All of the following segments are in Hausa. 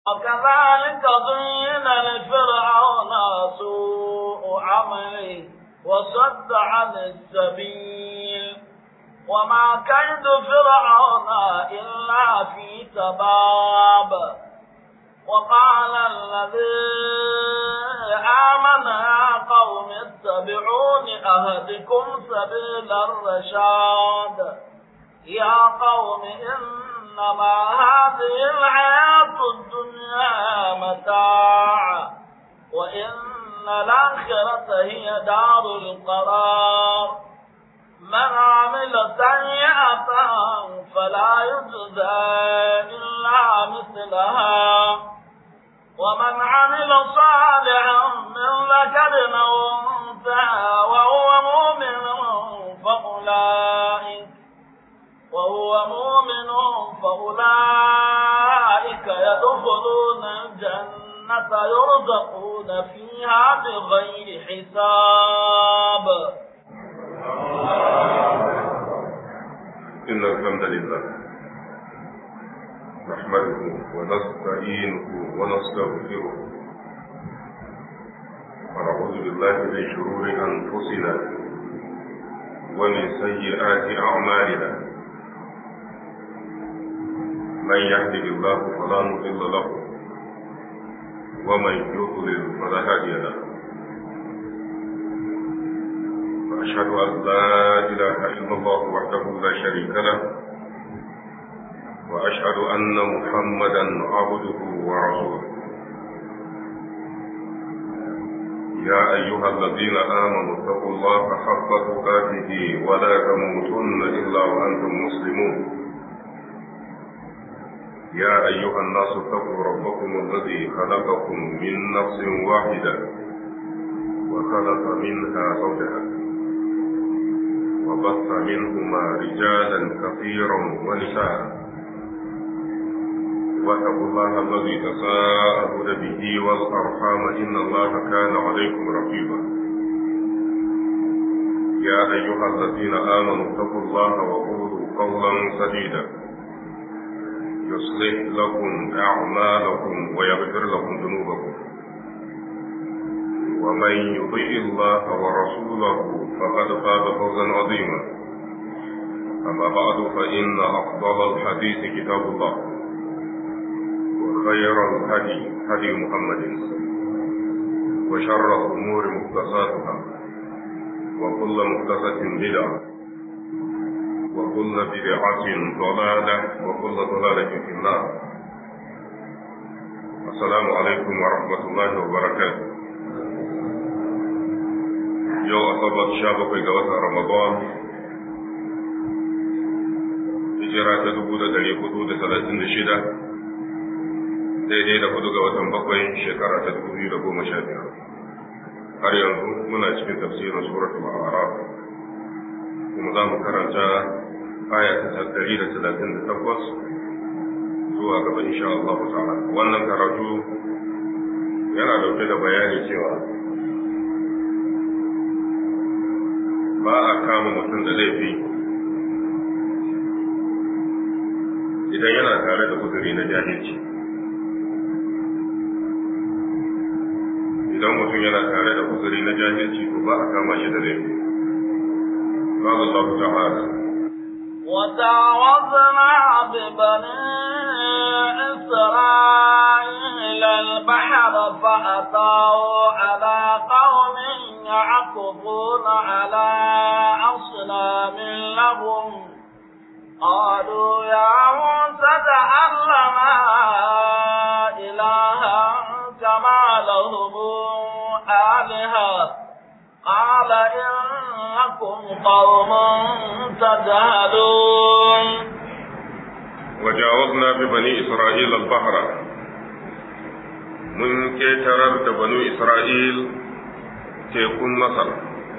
وكذلك زين لفرعون سوء عمله وصد عن السبيل وما كيد فرعون إلا في تباب وقال الذي آمن يا قوم اتبعون أهدكم سبيل الرشاد يا قوم إنما هذه الحياة الدنيا متاع وإن الآخرة هي دار القرار من عمل سيئة فلا يجزى إلا مثلها ومن عمل صالحا من ذكر أو أنثى وهو مؤمن فأولئك وهو مؤمن فأولئك يدخلون الجنة يرزقون فيها بغير حساب إن الحمد لله نحمده ونستعينه ونستغفره ونعوذ بالله من شرور أنفسنا ومن سيئات أعمالنا من يهده الله فلا مضل له ومن يضلل فلا هادي له وأشهد أن لا إله إلا الله وحده لا شريك له وأشهد أن محمدا عبده ورسوله يا أيها الذين آمنوا اتقوا الله حق تقاته ولا تموتن إلا وأنتم مسلمون يا أيها الناس اتقوا ربكم الذي خلقكم من نفس واحدة وخلق منها زوجها وبث منهما رجالا كثيرا ونساء واتقوا الله الذي تساءلون به والأرحام إن الله كان عليكم رقيبا يا أيها الذين آمنوا اتقوا الله وقولوا قولا سديدا يصلح لكم أعمالكم ويغفر لكم ذنوبكم ومن يطيع الله ورسوله فقد فاز فوزا عظيما أما بعد فإن أفضل الحديث كتاب الله وخير الهدي هدي محمد وشر الأمور محدثاتها وكل محدثة بدعة وكل بدعة ضلالة وكل ضلالة في النار السلام عليكم ورحمة الله وبركاته yau asabar sha bakwai ga watan ramadan hijira ta dubu da dari hudu da talatin da shida daidai da hudu ga watan bakwai shekara ta dubu biyu da goma sha biyar har yanzu muna cikin tafsirin suratul a'raf kuma za mu karanta aya ta dari da talatin da takwas zuwa gaba insha Allah ta'ala wannan karatu yana dauke da bayani cewa ba a kama mutum da laifi idan yana tare da uzuri na jahilci idan mutum yana tare da uzuri na jahilci to ba a kama shi da laifi قال الله تعالى وجاوزنا ببني إسرائيل البحر فأتوا على قوم يعكفون على أصنام لهم قالوا يا موسى اجعل لنا إلها كما لهم آلهة قال إنكم قوم تجهلون وجاوزنا ببني إسرائيل البحر من كترر بنو إسرائيل tekun Masar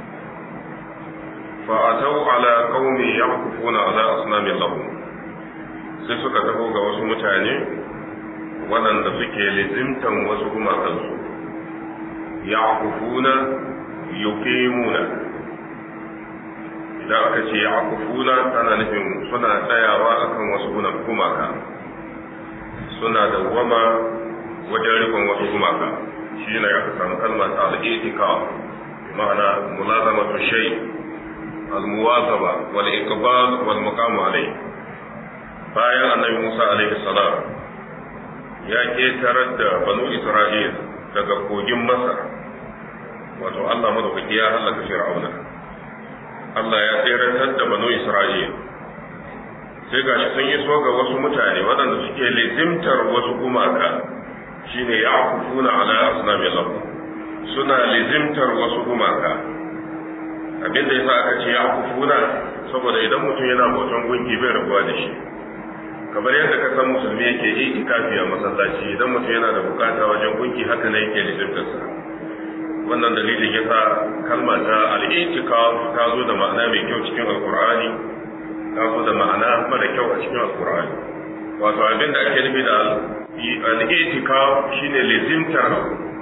fa'atau ala qaumi yaqufuna ala asnamin lahum sai suka taho ga wasu mutane waɗanda suke lizimtan wasu gumakansu yaqufuna yuqimuna idan aka ce yaqufuna tana nufin suna tsayawa akan wasu gumaka suna dawwama gumaka shi ne aka samu kalma ta al-i'tikaf ma'ana mulazamatu shay al-muwazaba wal iqbal wal maqam alayhi bayan annabi Musa alaihi salam ya ketarar da banu Isra'il daga kogin Masar wato Allah madaukaki ya halaka Fir'auna Allah ya tseratar da banu Isra'il sai gashi sun yi so ga wasu mutane waɗanda suke lizimtar wasu gumaka shine ya kufuna ala asnami lahu suna lizimtar wasu gumaka abinda yasa aka ce ya kufuna saboda idan mutum yana bautan gunki bai rabuwa da shi kamar yadda ka san musulmi yake yi ikafi a masallaci idan mutum yana da bukata wajen gunki haka ne yake lizimtarsa wannan dalilin yasa kalma ta al-i'tikaf ta zo da ma'ana mai kyau cikin alqur'ani ta zo da ma'ana mara kyau a cikin alqur'ani wato abin da ake nufi da al-i'tikaf shine lizimtar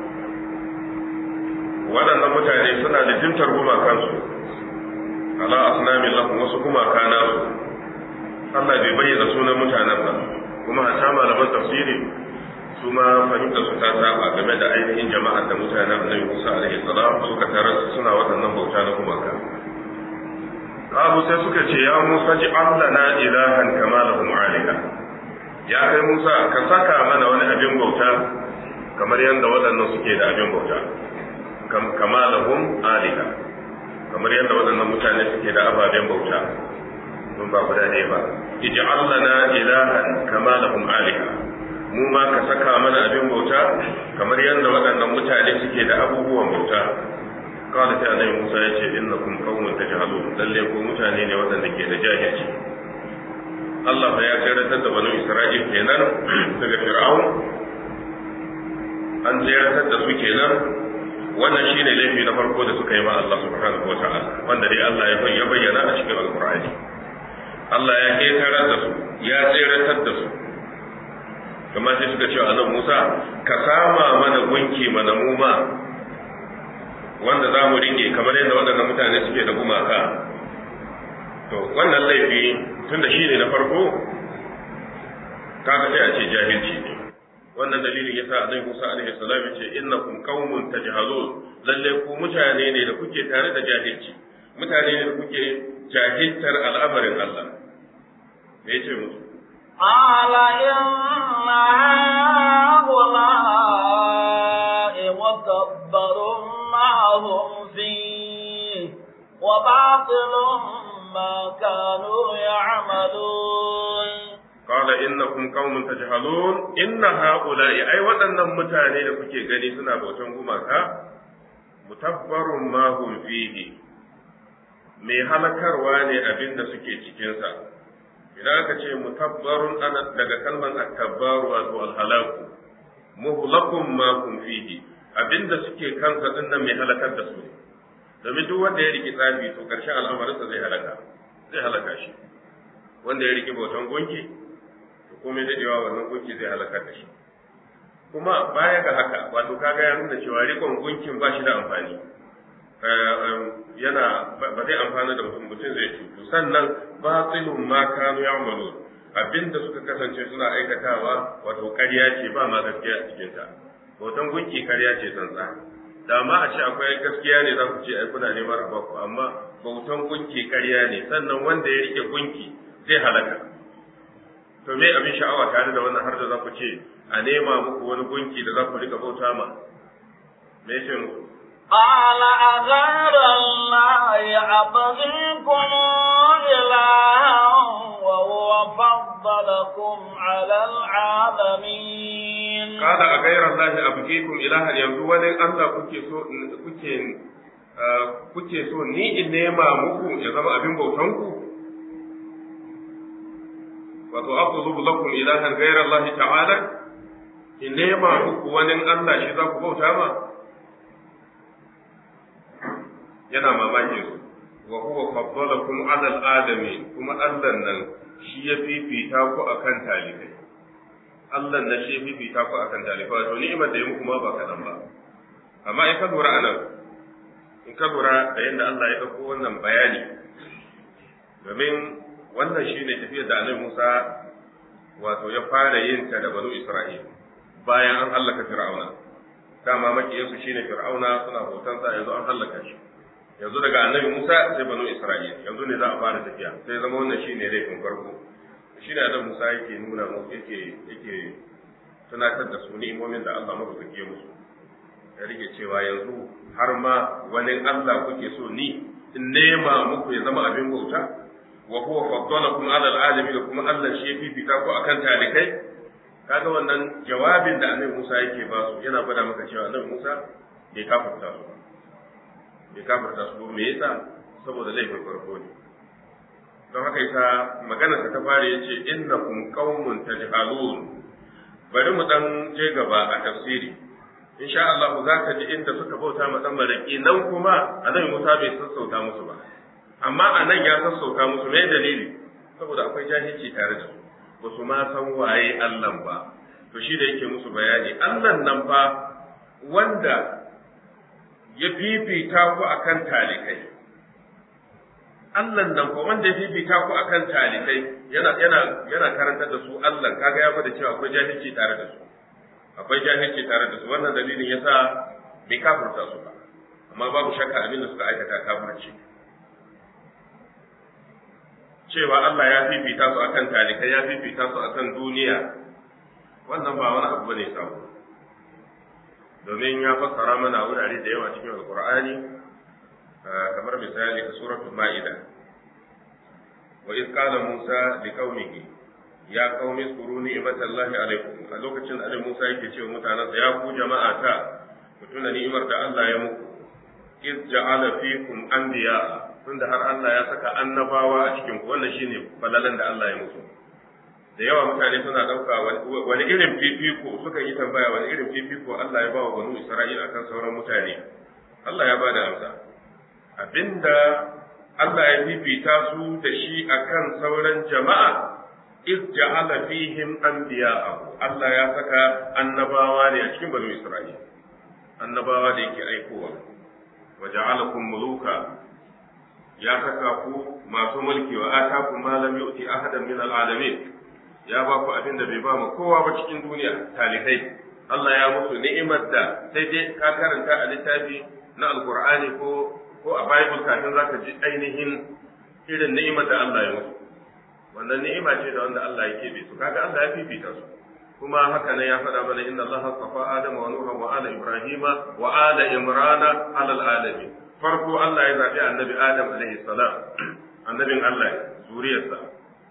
waɗannan mutane suna lizimtar gumakansu ala asnamin lahum wasu gumaka nasu Allah bai bayyana sunan mutanen ba kuma hatta malaman tafsiri su ma fahimta su ta saba game da ainihin jama'ar da mutanen Annabi Musa alaihi salam suka tarar suna waɗannan bauta na gumaka Kabu sai suka ce ya Musa ji na ilahan kama lahum alika ya kai Musa ka saka mana wani abin bauta kamar yadda waɗannan suke da abin bauta kama lahum alika kamar yadda waɗannan mutane suke da ababen bauta mun ba guda ne ba ij'al lana ilahan kama lahum alika mu ma ka saka mana abin bauta kamar yadda waɗannan mutane suke da abubuwan bauta kawai sai annabi Musa ya ce innakum qaumun tajhalun lalle ko mutane ne waɗanda ke da jahilci Allah ya tsiratar da banu Isra'il kenan daga Fir'aun an tsiratar da su kenan wannan shine laifi na farko da suka yi ma Allah subhanahu wa ta'ala wanda dai Allah ya bayyana a cikin Al-Qur'ani Allah ya ketarar da su ya tseratar da su kamar sai suka ce a Musa ka sama mana gunki mana mu ma wanda za mu rike kamar yadda waɗannan mutane suke da gumaka to wannan laifi tun da shi ne na farko kaga sai a ce jahilci ne wannan dalilin yasa annabi Musa alaihi salam ya ce innakum qaumun tajhalun lalle ku mutane ne da kuke tare da jahilci mutane ne da kuke jahiltar al'amarin Allah me yace musu قال إن هؤلاء متبر ما هم فيه وباطل ما كانوا يعملون قال إنكم قوم تجهلون إن هؤلاء أي waɗannan mutane da kuke gani suna bautan gumaka mutabbarun ma hum fihi mai halakarwa ne abin da suke cikinsa idan aka ce mutabbarun ana daga kalmar at-tabbaru wato al-halaku muhlakun ma hum fihi abin da suke kansa din nan mai halakar da su domin duk wanda ya riki tsafi to karshen al'amarinsa zai halaka zai halaka shi wanda ya riki bautan gunki to komai dadewa wannan gunki zai halakar da shi kuma baya ga haka wato kaga ya nuna cewa rikon gunkin ba shi da amfani yana ba zai amfana da mutum mutum zai cutu sannan batilun ma kanu ya'malu abinda suka kasance suna aikatawa wato ƙarya ce ba ma gaskiya a cikin ta bautan gunki ƙarya ce tsantsa da ma a ce akwai gaskiya ne za ku ce ai kuna neman a baku amma bautan gunki ƙarya ne sannan wanda ya rike gunki zai halaka to me abin sha'awa tare da wannan har da za ku ce a nema muku wani gunki da za ku rika bauta ma me yake muku قال أغير الله أبغيكم إلها وهو فضلكم على العالمين قال أغير الله أبغيكم إلها yanzu wani Allah kuke so kuke kuke so ni in nema muku ya zama abin bautan ku wato aqulu lakum ilahan ghayra Allah ta'ala in nema muku wani Allah shi za ku bauta ma yana mamakin su wa huwa faddalakum ala alamin kuma Allah nan shi ya fifita ku akan talibai Allah nan shi ya fifita ku akan talibai to ni'imar da ya muku ma ba kadan ba amma in ka lura anan in ka lura da yadda Allah ya dauko wannan bayani domin wannan shine tafiyar da Annabi Musa wato ya fara yin ta da banu Isra'il bayan an hallaka Fir'auna dama makiyinsu shine fir'auna suna hotonsa yanzu an hallaka shi yanzu daga annabi Musa sai banu Isra'ila yanzu ne za a fara tafiya sai zama wannan shine laifin farko shi ne annabi Musa yake nuna musu yake yake tunatar da su ni'imomin da Allah madaukake musu ya rike cewa yanzu har ma wani Allah kuke so ni in nema muku ya zama abin bauta wa huwa faddalakum ala alalamin da kuma Allah shi ya fifita ku akan talikai kaga wannan jawabin da annabi Musa yake ba su yana gwada maka cewa annabi Musa bai kafirta su bai kafirta su me yasa saboda laifin farko ne don haka yasa magana ta fara yace innakum qaumun tajhalun bari mu dan je gaba a tafsiri insha Allah za ka ji inda suka bauta ma dan maraki nan kuma annabi Musa bai sassauta musu ba amma a nan ya sassauta musu me dalili saboda akwai jahilci tare da su ba su ma san waye Allah ba to shi da yake musu bayani Allah nan fa wanda ya fifita ku akan talikai Allah nan fa wanda ya fifita ku akan talikai yana yana yana karantar da su Allah kaga ya gwada cewa akwai jahilci tare da su akwai jahilci tare da su wannan dalilin yasa bai kafirta su ba amma babu shakka abin da suka aikata kafirci cewa Allah ya fifita su akan talikai ya fifita su akan duniya wannan ba wani abu bane sabo domin ya fassara mana wurare da yawa cikin alqur'ani kamar misali a suratul ma'ida wa iz qala musa liqaumihi ya qaumi zkuru ni'matallahi alaikum a lokacin da Musa yake cewa mutanansa ya ku jama'a ta ku tuna ni'imar da Allah ya muku iz ja'ala fikum anbiya tunda har Allah ya saka annabawa a cikin ku wannan shine falalan da Allah ya musu da yawa mutane suna dauka wani irin fifiko suka yi tambaya wani irin fifiko Allah ya ba wa banu Isra'ila akan sauran mutane Allah ya bada amsa abinda Allah ya fifita su da shi akan sauran jama'a iz ja'ala fihim anbiya'ahu Allah ya saka annabawa ne a cikin banu Isra'ila annabawa da yake aikowa wa ja'alakum muluka ya saka ku masu mulki wa atakum ma lam yu'ti ahadan min al'alamin ya ba ku abin da bai ba mu kowa ba cikin duniya talikai Allah ya musu ni'imar da sai dai ka karanta a littafi na alqur'ani ko ko a bible kafin zaka ji ainihin irin ni'imar da Allah ya musu wannan ni'ima ce da wanda Allah ya kebe su kaga Allah ya fifita su kuma haka ne ya faɗa mana inna Allah safa Adam wa Nuha wa ala Ibrahim wa ala Imran ala alamin farko Allah ya zabi annabi Adam alaihi salam annabin Allah zuriyarsa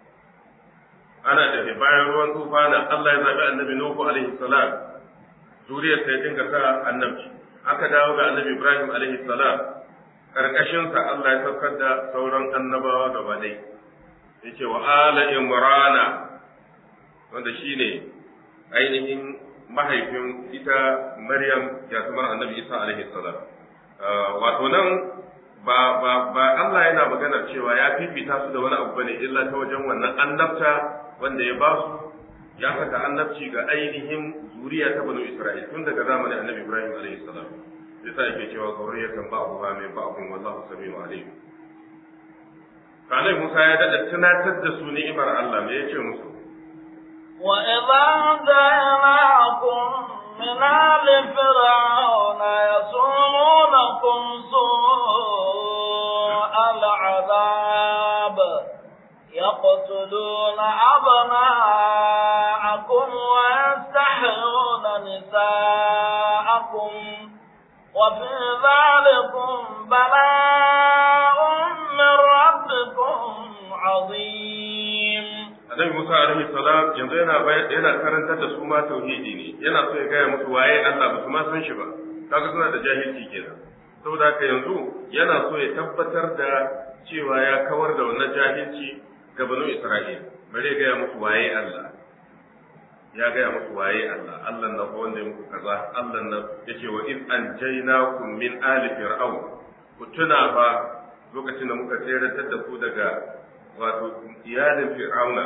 ana da bayan ruwan tufana Allah ya zabi annabi Nuhu alaihi salam zuriyarsa ya dinga sa annabci aka dawo ga annabi Ibrahim alaihi salam karkashinsa Allah ya saukar da sauran annabawa gaba ɗaya yace wa ala imrana wanda shine ainihin mahaifin ita Maryam jatumar Annabi Isa alaihi salam wato nan ba ba ba Allah yana magana cewa ya fifita su da wani abu bane illa ta wajen wannan annabta wanda ya ba su ya saka annabci ga ainihin zuriya ta banu Isra'il tun daga zamanin Annabi Ibrahim alaihi salam yasa yake cewa zuriyatan ba'dha min ba'dhin wallahu samiu alim Kanai Musa ya daɗa tunatar da su ni'imar Allah me yace musu. Wa idza ja'alakum min ali fir'auna yasumunakum su'al 'adab يقتلون أبناءكم ويستحيون نساءكم وفي ذلكم بلاء من ربكم عظيم Annabi Musa alaihi salam yanzu yana yana karantar da su ma tauhidi ne yana so ya gaya musu waye Allah ba su ma san shi ba kaga suna da jahilci kenan saboda haka yanzu yana so ya tabbatar da cewa ya kawar da wannan jahilci ga banu Isra'il bare ya gaya musu waye Allah ya gaya musu waye Allah Allah na ko wanda ya muku kaza Allah na yace wa iz anjaynakum min ali fir'aun ku tuna fa lokacin da muka tseratar da ku daga wato iyalin fir'auna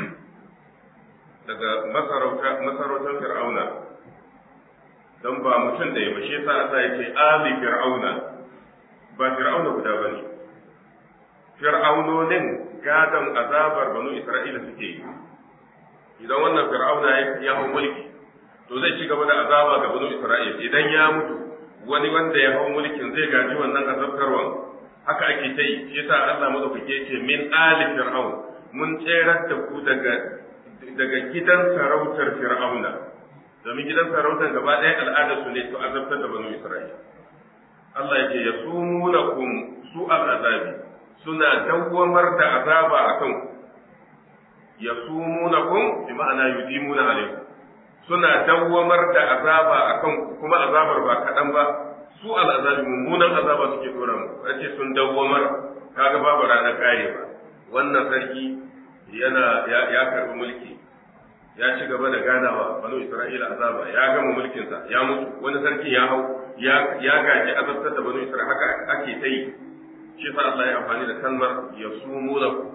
daga masarauta masarautar fir'auna don ba mutum da ya ba shi yasa Allah yake ali fir'auna ba fir'auna guda bane fir'aunonin gadon azabar banu Isra'ila suke yi idan wannan fir'auna ya hau mulki to zai ci gaba da azaba ga banu Isra'il idan ya mutu wani wanda ya hau mulkin zai gaji wannan azabtarwan haka ake ta yi shi yasa Allah madaukake ce min ali fir'aun mun tserar da ku daga daga gidan sarautar fir'auna domin gidan sarautar gaba ɗaya al'adar su ne to azabtar da banu Isra'il Allah yake yasumunakum su'al azabi suna dawwamar da azaba akan ku yasumunakum bi ma'ana yudimuna alaikum suna dawwamar da azaba akan ku kuma azabar ba kaɗan ba su al'azabi mummunan azaba suke dora mu ce sun dawwamar kaga babu ranar kare ba wannan sarki yana ya, ya karbi mulki ya ci gaba da ganawa banu isra'ila azaba ya gama mulkinsa ya mutu wani sarki ya hau ya ya gaji azabtar da banu isra'ila haka ake ta yi shi fa Allah ya amfani da kalmar yasumunakum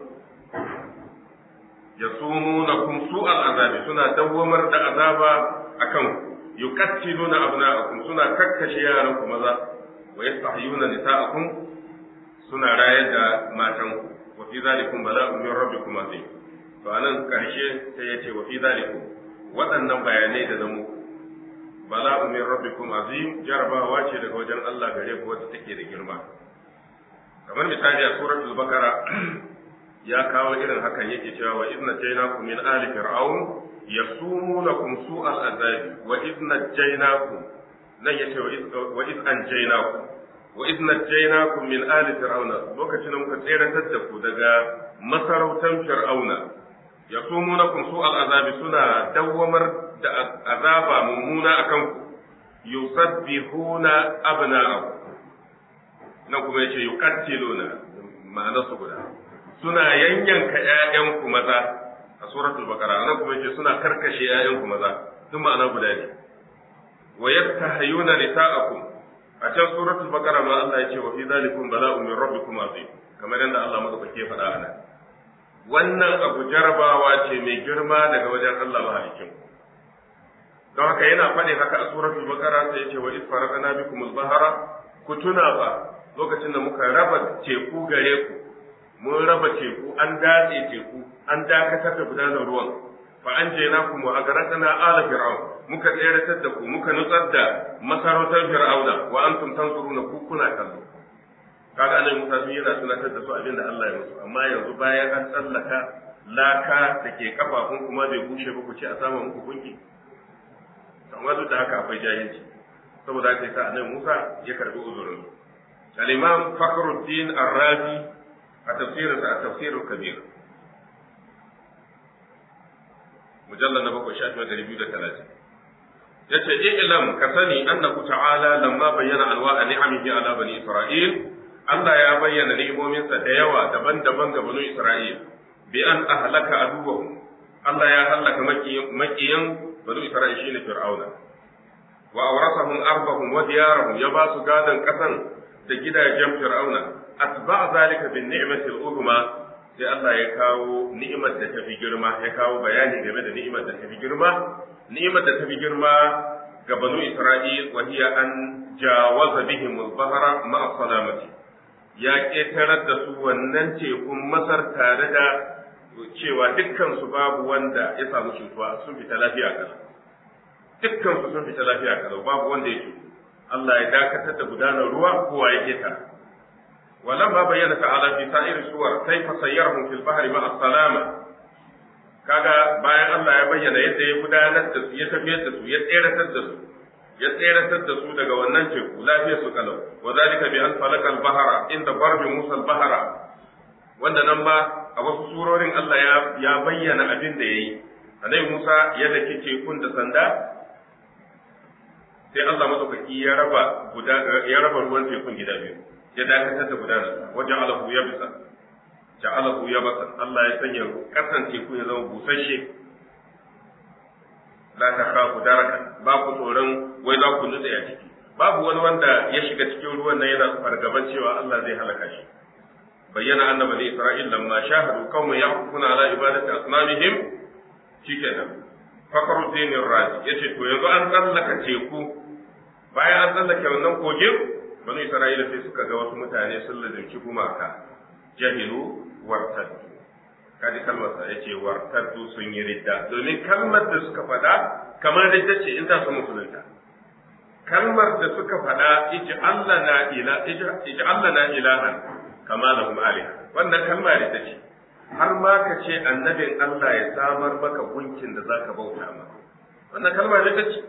yasumunakum su'al azabi suna dawwamar da azaba akan yuqattiluna abna'akum suna kakkashe yaran ku maza wa yastahyuna nisa'akum suna rayar da matan ku wa fi zalikum bala'un min rabbikum azim to anan karshe sai ya ce wa fi zalikum waɗannan bayanai da namu bala'un min rabbikum azim jarabawa ce daga wajen Allah gare ku wacce take da girma kamar misali a suratul bakara ya kawo irin hakan yake cewa wa idna jaynakum min ali fir'aun yasumunakum su'al azabi wa idna jaynakum nan yace wa id anjaynakum wa idna jaynakum min ali fir'auna lokacin da muka tseratar da ku daga masarautan fir'auna yasumunakum su'al azabi suna dawwamar da azaba mummuna akan ku yusabbihuna abna'akum nan kuma yace yuqattiluna ma'anar su guda suna yanyanka ƴaƴanku maza a suratul baqara nan kuma yace suna karkashe ƴaƴanku maza duk ma'ana guda ne wa yastahyuna nisa'akum a can suratul baqara ma Allah yace wa fi zalikum bala'un min rabbikum azim kamar yadda Allah madaukake faɗa a nan wannan abu jarabawa ce mai girma daga wajen Allah mahalicin don haka yana faɗin haka a suratul baqara sai yace wa iz faraqna bikum al-bahra ku tuna ba lokacin da muka raba teku gare ku mun raba teku an datse teku an dakatar da gudanar ruwan fa an je na kuma a garatana ala fir'aun muka tseratar da ku muka nutsar da masarautar fir'auna wa antum tanzuruna ku kuna kallo kaga annabi Musa sun yana tunatar da su abin da Allah ya musu amma yanzu bayan an tsallaka laka da ke kafafun kuma bai bushe ba ku ce a samu muku gunki amma duk da haka akwai jahilci saboda haka yasa annabi Musa ya karbi uzurin al-imam Fakhruddin Ar-Razi a tafsirinsa a tafsirul kabir mujallal na bakwai shafi ɗari biyu da talatin yace i'lam ka sani annahu ta'ala lamma bayyana anwa'a ni'amihi ala bani isra'il Allah ya bayyana ni'imominsa da yawa daban-daban ga bani isra'il bi an ahlaka aduwwahum Allah ya halaka makiyan bani isra'il shine fir'auna wa awrasahum arbahum wa diyarahum ya ba su gadan kasan da gidajen fir'auna atba zalika bin ni'mati al-uzma sai Allah ya kawo ni'imar da tafi girma ya kawo bayani game da ni'imar da tafi girma ni'imar da tafi girma ga banu Isra'il wa hiya an jawaza bihim al-bahra ma'a salamati ya ketarar da su wannan tekun Masar tare da cewa dukkan su babu wanda ya samu cutuwa sun fita lafiya kalau dukkan su sun fita lafiya kalau babu wanda ya cutu Allah ya dakatar da gudanar ruwa kowa ya keta ولما بين تعالى في سائر السور كيف سيرهم في البحر مع السلامة kaga bayan Allah ya bayyana yadda ya gudanar da su ya tafiyar da su ya tseratar da su ya tseratar da su daga wannan teku lafiyar su kalau wa zalika bi an falakal bahara inda barbi musa al bahara wanda nan ba a wasu surorin Allah ya ya bayyana abin da yayi annabi Musa ya dake tekun da sanda sai Allah madaukaki ya raba guda ya raba ruwan tekun gida biyu ya dakatar da gudanar wajen alahu ya bisa ja'alahu ya basa Allah ya sanya kasan teku ya zama busasshe la ta khafu daraka ba ku tsoron wai za ku nutse a ciki babu wani wanda ya shiga cikin ruwan nan yana fargaban cewa Allah zai halaka shi bayyana anna bani isra'il lamma shahadu qauman yaqufuna ala ibadati asnamihim shikenan fakhruddin razi yace to yanzu an tsallaka teku bayan an tsallake wannan kogin banu isra'ila sai suka ga wasu mutane sun lazimci gumaka jahilu wartaddu kaji kalmar sa yace wartaddu sun yi ridda domin kalmar da suka faɗa kamar ridda ce in za su musulunta kalmar da suka faɗa iji Allah na ila iji Allah na ilahan kama lahum aliha wannan kalma ridda ce har ma ka ce annabin Allah ya samar maka gunkin da zaka bauta ma wannan kalma ridda ce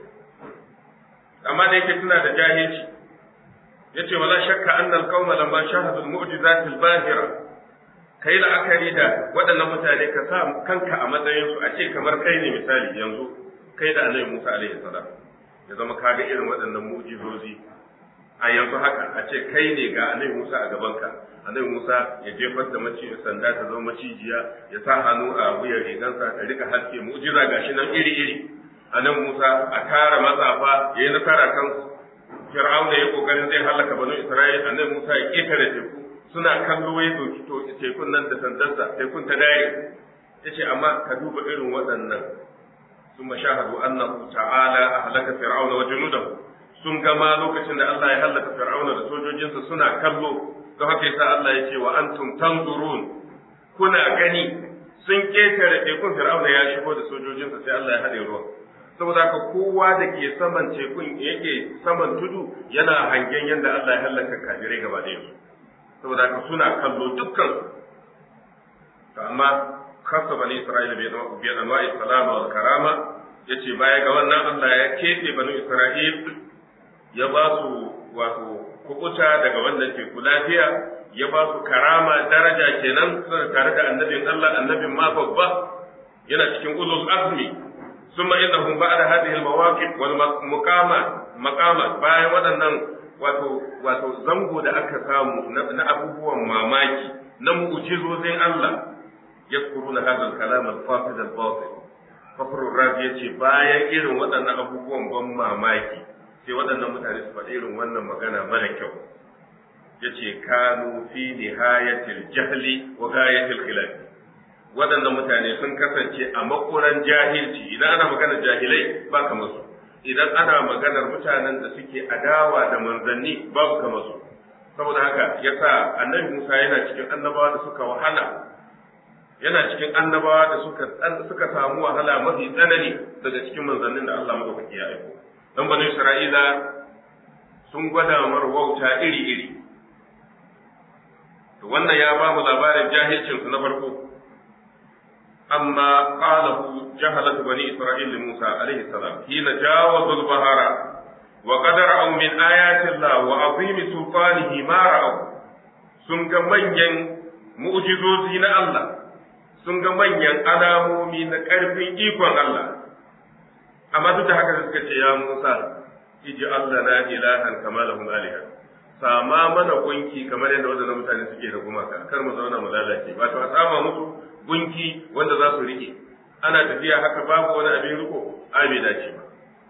amma da yake tana da jahilci yace wala shakka anna al-qauma lamma shahadu al-mu'jizat al-bahira kai la'akari da waɗannan mutane ka sa kanka a matsayin su a ce kamar kai ne misali yanzu kai da Annabi Musa alaihi salam ya zama kaga irin waɗannan mu'jizozi a yanzu haka a ce kai ne ga Annabi Musa a gabanka Annabi Musa ya jefar da maci sanda ta zama macijiya ya sa hannu a wuyan rigansa ta rika haske mu'jiza gashi nan iri iri Annabi Musa a tara matsafa yayi nasara kansu Fir'auna ya kokarin zai halaka banu Isra'il annabi Musa ya ketare teku suna kallo ya doki to tekun nan da sandarsa tekun ta dare yace amma ka duba irin waɗannan ثم شاهدوا أنه تعالى أهلك فرعون وجنوده sun gama lokacin da Allah ya hallaka Fir'auna da sojojinsa suna kallo don haka yasa Allah ya ce wa antum tanzurun kuna gani sun ketare tekun Fir'auna ya shigo da sojojinsa sai Allah ya haɗe ruwa saboda haka kowa da ke saman tekun yake saman tudu yana hangen yadda Allah ya hallaka kafirai gaba da yanzu saboda haka suna kallo dukkan to amma kasa bani Isra'ila bi anwa'i salama wal karama yace baya ga wannan Allah ya keɓe bani Isra'il ya ba su wato kukuta daga wannan teku lafiya ya ba su karama daraja kenan suna tare da annabin Allah annabin ma babba yana cikin ulul azmi ثم إنهم بعد هذه المواقف والمقامات مقامات bayan waɗannan wato wato zango da aka samu na abubuwan mamaki na mu'jizozin Allah yadkuruna hadha al-kalam al-fasid al-batil Fakr Rabi yace bayan irin waɗannan abubuwan ban mamaki sai waɗannan mutane su faɗi irin wannan magana mara kyau yace kanu fi nihayatil jahli wa ghayatil khilaf waɗannan mutane sun kasance a makuran jahilci idan ana maganar jahilai ba kamar su idan ana maganar mutanen da suke adawa da manzanni babu kamar su saboda haka yasa annabi Musa yana cikin annabawa da suka wahala yana cikin annabawa da suka suka samu wahala mafi tsanani daga cikin manzannin da Allah madaukaki ya aiko dan bani Isra'ila sun gwada mar wauta iri iri to wannan ya ba mu labarin jahilcin su na farko أما قاله جهلة بني إسرائيل لموسى عليه السلام حين جاوزوا البحر وقد رأوا من آيات الله وعظيم سلطانه ما رأوا سنگ منين mu'jizozi na Allah sun ga manyan alamomi na ƙarfin ikon Allah amma duk da haka suka ce ya Musa iji Allah na ilahan kama lahum alihan sama mana gunki kamar yadda wadannan mutane suke da gumaka kar mu zauna mu lalace ba to a sama musu gunki wanda za su rike ana tafiya haka babu wani abin riko a bai dace ba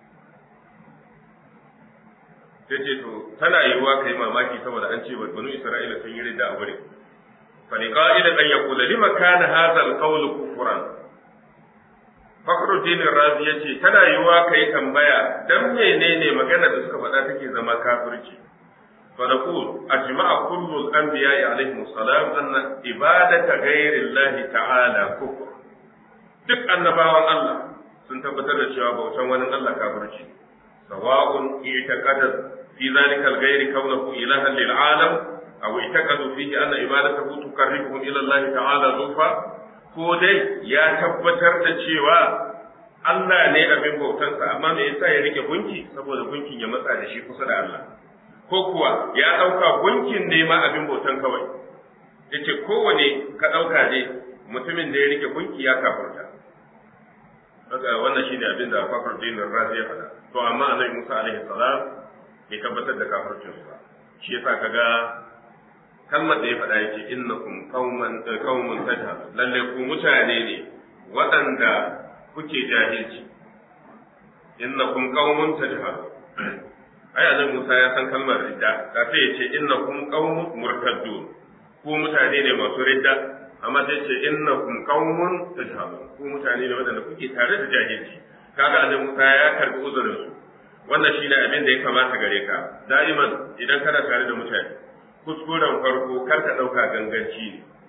sai ce to tana yiwuwa kai mamaki saboda an ce banu isra'ila sun yi ridda a wurin fa ni qa'ilan an yaqula lima kana hadha al-qawl kufran Fakhruddin Razi yace tana yiwuwa kai tambaya dan menene magana da suka faɗa take zama kafirci فنقول أجمع كل الأنبياء عليهم السلام أن عبادة غير الله تعالى كفر duk annabawan Allah sun tabbatar da cewa bautan wani Allah kafirci sawa'un i'taqada fi zalika al-ghayri kaunahu ilahan lil alam aw i'taqadu fihi anna ibadatahu tuqarribuhum ila Allah ta'ala zulfa ko dai ya tabbatar da cewa Allah ne abin bautansa amma me yasa ya rike gunki saboda gunkin ya matsa da shi kusa da Allah ko kuwa ya ɗauka gunkin ne ma abin bautan kawai yace kowane ka ɗauka ne mutumin da ya rike gunki ya kafurta wannan shine abin da Fakhr Din Razi ya faɗa to amma Annabi Musa alaihi salam bai tabbatar da kafircin ba shi yasa kaga kalmar da ya faɗa yake innakum qauman qaumun tajhal lalle ku mutane ne waɗanda kuke jahilci innakum qaumun tajhal ai annabi Musa ya san kalmar ridda kafin ya ce innakum qaumun murtaddun ku mutane ne masu ridda amma sai ce innakum qaumun tajhalun ku mutane ne waɗanda kuke tare da jahilci kaga annabi Musa ya karbi uzurin su wannan shine abin da ya kamata gare ka da'iman idan kana tare da mutane kuskuren farko kar ka dauka ganganci ne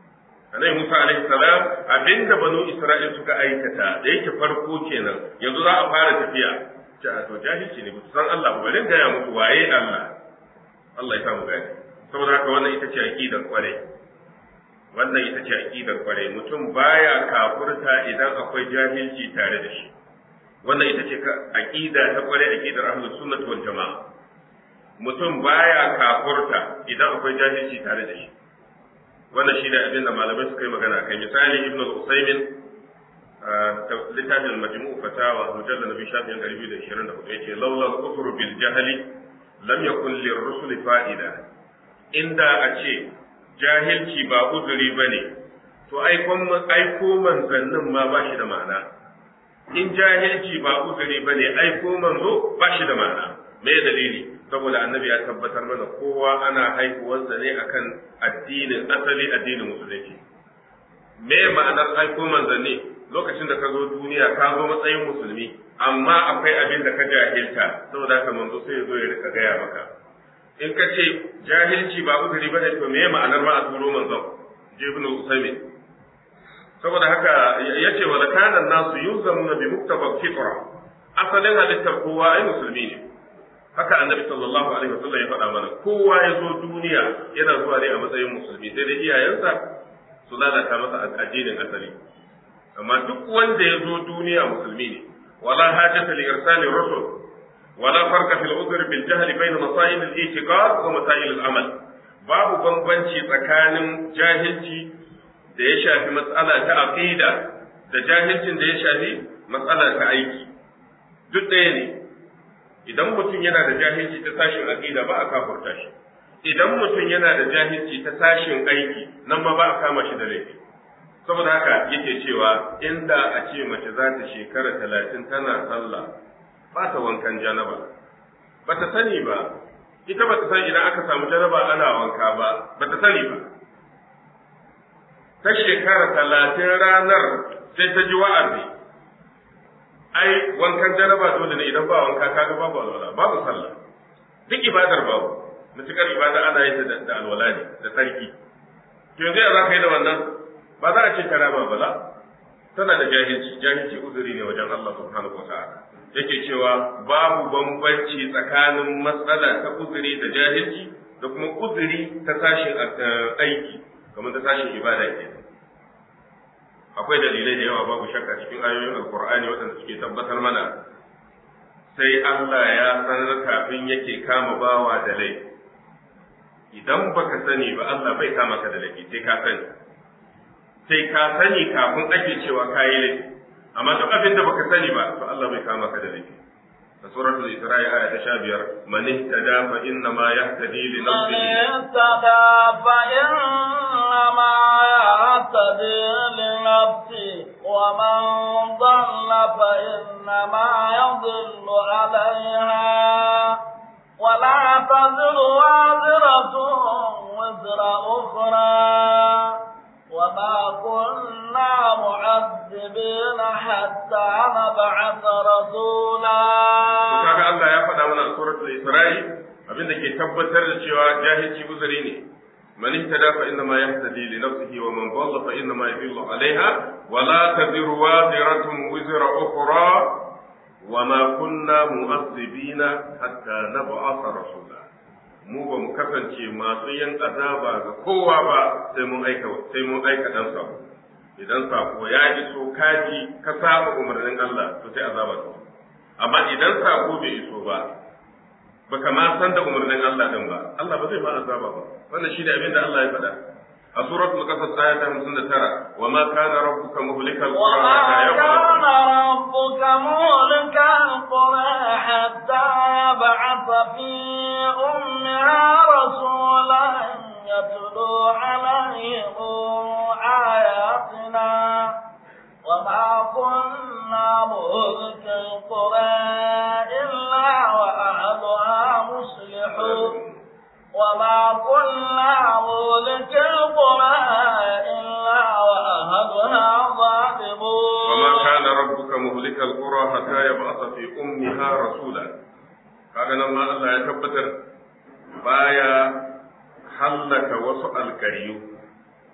annabi Musa alaihi salam abinda banu Isra'il suka aikata da yake farko kenan yanzu za a fara tafiya ce a to jahilci ne ba san Allah ba bari gaya musu waye Allah Allah ya samu gani saboda haka wannan ita ce aqidar kwarai wannan ita ce aqidar kwarai mutum baya kafurta idan akwai jahilci tare da shi wannan ita ce aqida ta kwarai aqidar ahlus sunnah wal jamaa mutum baya kafurta idan akwai jahilci tare da shi wannan shi ne abin da malamai suka yi magana kai misali ibn al-usaymin littafin majmu'u fatawa mujallal nabi shafin 224 yace laula al-kufr bil jahli lam yakun lirrusul fa'ida inda a ce jahilci ba uzuri bane to aikon aiko manzannin ma ba shi da ma'ana in jahilci ba uzuri bane aiko manzo ba shi da ma'ana me dalili saboda annabi ya tabbatar mana kowa ana haihuwarsa ne akan addinin asali addinin musulunci me ma'anar aiko manzanni lokacin da ka zo duniya ka zo matsayin musulmi amma akwai abin da ka jahilta saboda haka manzo sai ya zo ya rika gaya maka in ka ce jahilci ba uzuri bane to me ma'anar ma a turo manzon je ibn usaymin saboda haka yace wa kana nasu yuzamuna bi muktabab fitra asalin halittar kowa ai musulmi ne haka annabi sallallahu alaihi wasallam ya faɗa mana kowa ya zo duniya yana zuwa ne a matsayin musulmi sai dai iyayensa su lalata masa addinin asali amma duk wanda ya zo duniya musulmi ne wala hajata li irsali rusul wala farqa fil udhr bil jahl bayna masail al i'tiqad wa masail al amal babu bambanci tsakanin jahilci da ya shafi matsala ta aqida da jahilcin da ya shafi matsala ta aiki duk ɗaya ne idan mutum yana da jahilci ta sashin aqida ba a kafurta shi idan mutum yana da jahilci ta sashin aiki nan ma ba a kama shi da laifi saboda haka yake cewa inda a ce mace za ta shekara talatin tana sallah ba ta wankan janaba ba ta sani ba ita ba ta san idan aka samu janaba ana wanka ba ba ta sani ba ta shekara talatin ranar sai ta ji wa'azi ai wankan janaba dole ne idan ba wanka kaga babu alwala babu sallah duk ibadar babu mutukar ibada ana yin ta da alwala ne da sarki to yanzu ya za ka yi da wannan ba za a ce ta rama ba tana da jahilci jahilci uzuri ne wajen Allah subhanahu wa ta'ala yake cewa babu bambanci tsakanin matsala ta uzuri da jahilci da kuma uzuri ta sashin aiki kamar ta sashin ibada ke akwai dalilai da yawa babu shakka cikin ayoyin alkur'ani waɗanda suke tabbatar mana sai Allah ya sanar kafin yake kama bawa da laifi idan baka sani ba Allah bai kama ka da laifi sai ka sani sai ka sani kafin ake cewa kayi laifi amma duk abin da baka sani ba to Allah bai kama ka da laifi da suratul isra'i aya ta 15 man ihtada fa inna ma yahtadi li nafsihi man ihtada fa inna ma yahtadi li nafsihi wa man dhalla fa inna ma yadhillu 'alayha ولا تزر وازرة وزر أخرى وما كنا معذبين حتى نبعث رسولا kaga Allah ya faɗa mana a suratul Isra'i abin da ke tabbatar da cewa jahilci guzuri ne man ihtada fa inna ma yahtadi li nafsihi wa man dhalla fa inna ma yadhillu 'alayha wa la taziru waziratun wizra ukhra wa ma kunna mu'azzibina hatta nab'atha rasula mu ba mu kasance masu yin azaba ga kowa ba sai mun aika sai mun aika dan sako idan sako ya iso kaji ka saba umarnin Allah to sai azaba ta amma idan sako bai iso ba baka ma san da umarnin Allah din ba Allah ba zai ma azaba ba wannan shi ne abin da Allah ya faɗa a suratul qasas aya ta 59 wa ma kana rabbuka muhlikal qura hatta yab'atha وما كان ربك مهلك القرى حتى يبعث في أمها رسولا يتلو عليهم آياتنا وما كنا مهلك القرى إلا وأهلها مصلحون وما كنا مهلك القرى إلا وأهلها ظالمون وما كان ربك مهلك القرى حتى يبعث في أمها رسولا kaga nan ma Allah ya tabbatar baya hallaka wasu alkariyu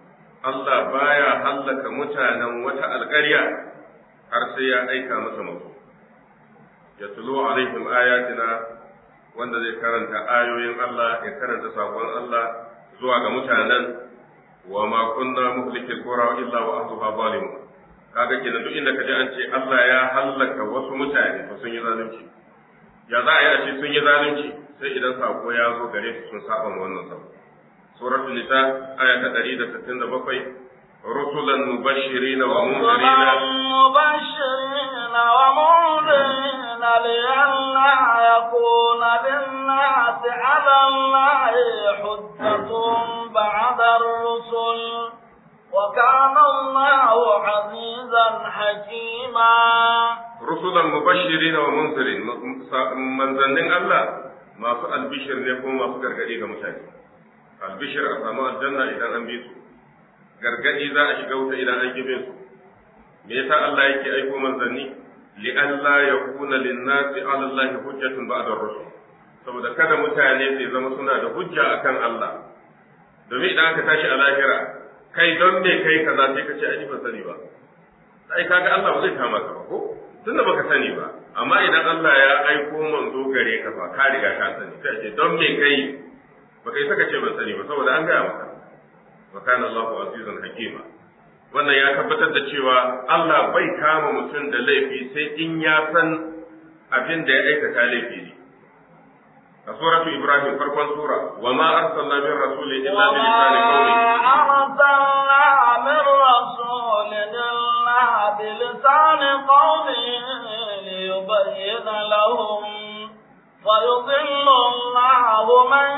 Allah baya hallaka mutanen wata alƙarya har sai ya aika masa mutum ya tulo alaihim ayatina wanda zai karanta ayoyin Allah ya karanta sakon Allah zuwa ga mutanen wa ma kunna muhlikil qura illa wa ahluha zalimun kaga kenan duk inda kaje an ce Allah ya hallaka wasu mutane to sun yi zalunci ya za a yi a ce sun yi zalunci sai idan sako ya zo gare su sun saba ma wannan sako suratul nisa aya ta 167 rusulan mubashirin wa munzirin مبشرين ومنذرين لئلا يكون للناس على الله حجة بعد الرسل وكان الله عزيزا حكيما رسلا مبشرين ومنذرين manzannin Allah masu albishir ne kuma masu gargadi ga mutane albishir a samu aljanna idan an bi su gargadi za a shiga wuta idan an gibe su me yasa Allah yake aiko manzanni li alla yakuna lin-nasi 'ala Allah hujjatun ba'da ar-rusul saboda kada mutane su zama suna da hujja akan Allah domin idan aka tashi a lahira kai don me kai kaza sai ka ce ai ban sani ba sai kaga Allah ba zai kama ka ba ko tunda baka sani ba amma idan Allah ya aiko manzo gare ka fa ka riga ka sani sai ce don me kai baka yi saka ce ban sani ba saboda an gaya maka wa kana Allahu azizun hakima wannan ya tabbatar da cewa Allah bai kama mutum da laifi sai in ya san abin da ya aikata laifi ne a suratu Ibrahim farkon sura wa ma arsalna min rasulin illa bi lisani qawli أرسلنا من رسول إلا بلسان قومه ليبين لهم فيضل الله من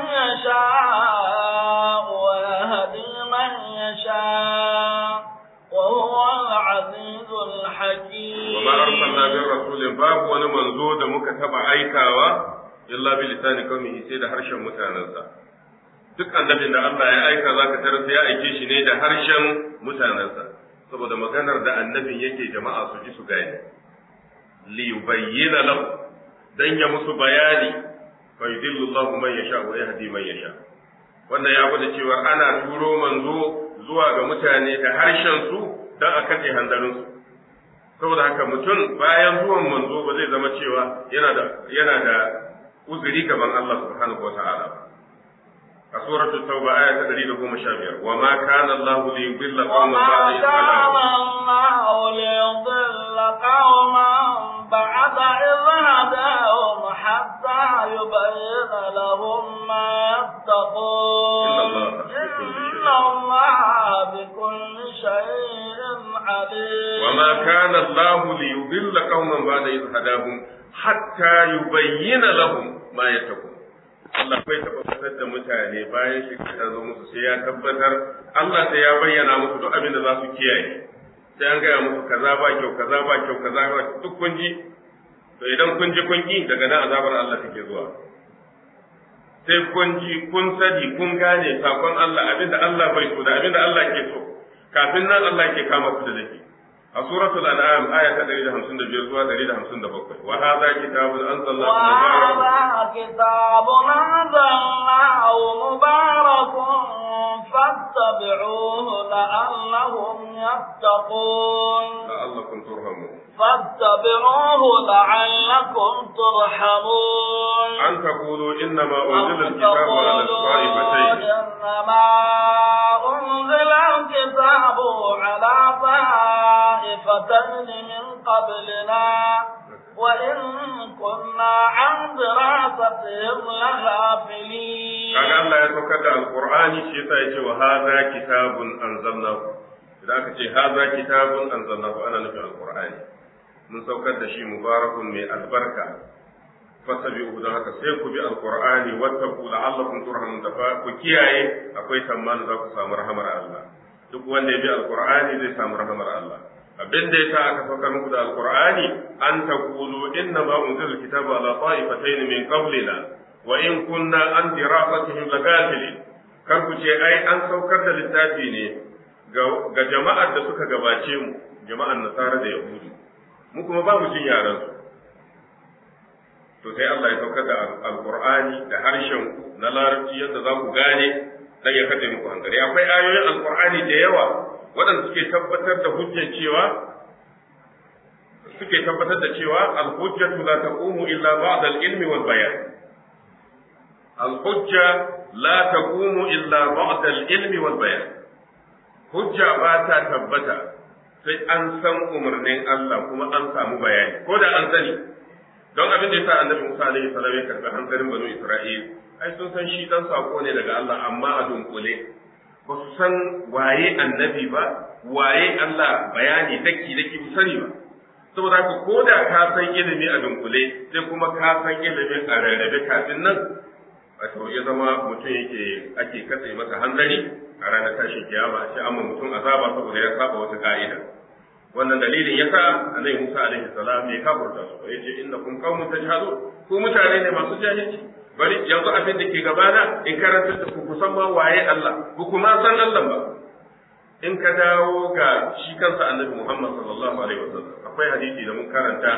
يشاء ويهدي من يشاء وهو العزيز الحكيم وما أرسلنا من رسول باب wani manzo da muka taba aikawa illa bi lisani qaumihi sai da harshen mutanensa duk annabin da Allah ya aika zaka tarar sai ya aike shi ne da harshen mutanensa saboda maganar da annabin yake jama'a su ji su gane li yubayyana lahu dan ya musu bayani fa yudillu Allahu man yasha wa yahdi man yasha wannan ya gwada cewa ana turo manzo zuwa ga mutane da harshen su dan a kace handarin su saboda haka mutum bayan zuwan manzo ba zai zama cewa yana da yana da uzuri gaban Allah subhanahu wa ta'ala a suratul tauba aya ta 115 wa ma kana Allah li yudilla qauman ba'da idh وما كان الله ليضل قوما بعد إذ هداهم حتى يبين لهم ما يتقون إن الله بكل شيء عليم وما كان الله ليضل قوما بعد إذ هداهم حتى يبين لهم ما يتقون Allah bai taɓa fitar da mutane bayan shi ta zo musu sai ya tabbatar Allah sai ya bayyana musu duk abin da za su kiyaye sai an gaya musu kaza ba kyau kaza ba kyau kaza ba duk kun ji to idan kun ji kun ki daga nan azabar Allah take zuwa sai kun ji kun sani kun gane sakon Allah abinda Allah bai so da abinda Allah ke so kafin nan Allah ke kama ku da laifi a suratul an'am aya ta 155 zuwa 157 wa hadha kitabun anzalallahu mubarakun وهذا كتاب أنزلناه مبارك فاتبعوه لعلهم يتقون la'allakum turhamun فاتبعوه لعلكم ترحمون an taqulu inna ma أو unzila تقولوا al-kitabu ala ta'ifatayn إنما أنزل الكتاب على طائفتين من قبلنا وإن كنا عن دراستهم لغافلين kaga Allah ya saukar da alqur'ani shi yasa yace wa hadha kitabun anzalnahu idan aka ce hadha kitabun anzalnahu ana nufin alqur'ani mun saukar da shi mubarakun mai albarka fasabi'u don haka sai ku bi alqur'ani wattaqu la'allakum turhamun da fa ku kiyaye akwai tsammanin za ku samu rahamar Allah duk wanda ya bi alqur'ani zai samu rahamar Allah abin da yasa aka saukar muku da alqur'ani an taqulu inna ma unzila alkitabu ala ta'ifatayn min qablina wa in kunna an dirasatihim lagafilin kar ku ce ai an saukar da littafi ne ga jama'ar da suka gabace mu jama'ar nasara da yahudu mu kuma ba mu jin yaran su to sai Allah ya saukar da alqur'ani da harshen ku na larabci yadda za ku gane dan ya kace muku hankali akwai ayoyin alqur'ani da yawa waɗanda suke tabbatar da hujjar cewa suke tabbatar da cewa al-hujjatu la taqumu illa ba'da al-ilmi wal bayan al-hujja la taqumu illa ba'da al-ilmi wal bayan hujja ba ta tabbata sai an san umarnin Allah kuma an samu bayani ko da an sani don abin da yasa annabi Musa alaihi salam ya karbi hankalin banu Isra'il ai sun san shi dan sako ne daga Allah amma a dunkule ba su san waye annabi ba waye Allah bayani daki daki su sani ba saboda haka ko da ka san ilimi a dunkule sai kuma ka san ilimin a rarrabe kafin nan wato ya zama mutum yake ake katse masa hanzari a ranar tashin kiyama sai amma mutum azaba saboda ya saba wata ka'ida wannan dalilin yasa annabi Musa alaihi salam ya kafurta su yace innakum qaumun tajhalun ku mutane ne masu jahilci bari yanzu abin da ke gabana in karanta da ku kusan ma waye Allah ku kuma san Allah ba in ka dawo ga shi kansa annabi Muhammad sallallahu alaihi wasallam akwai hadisi da mun karanta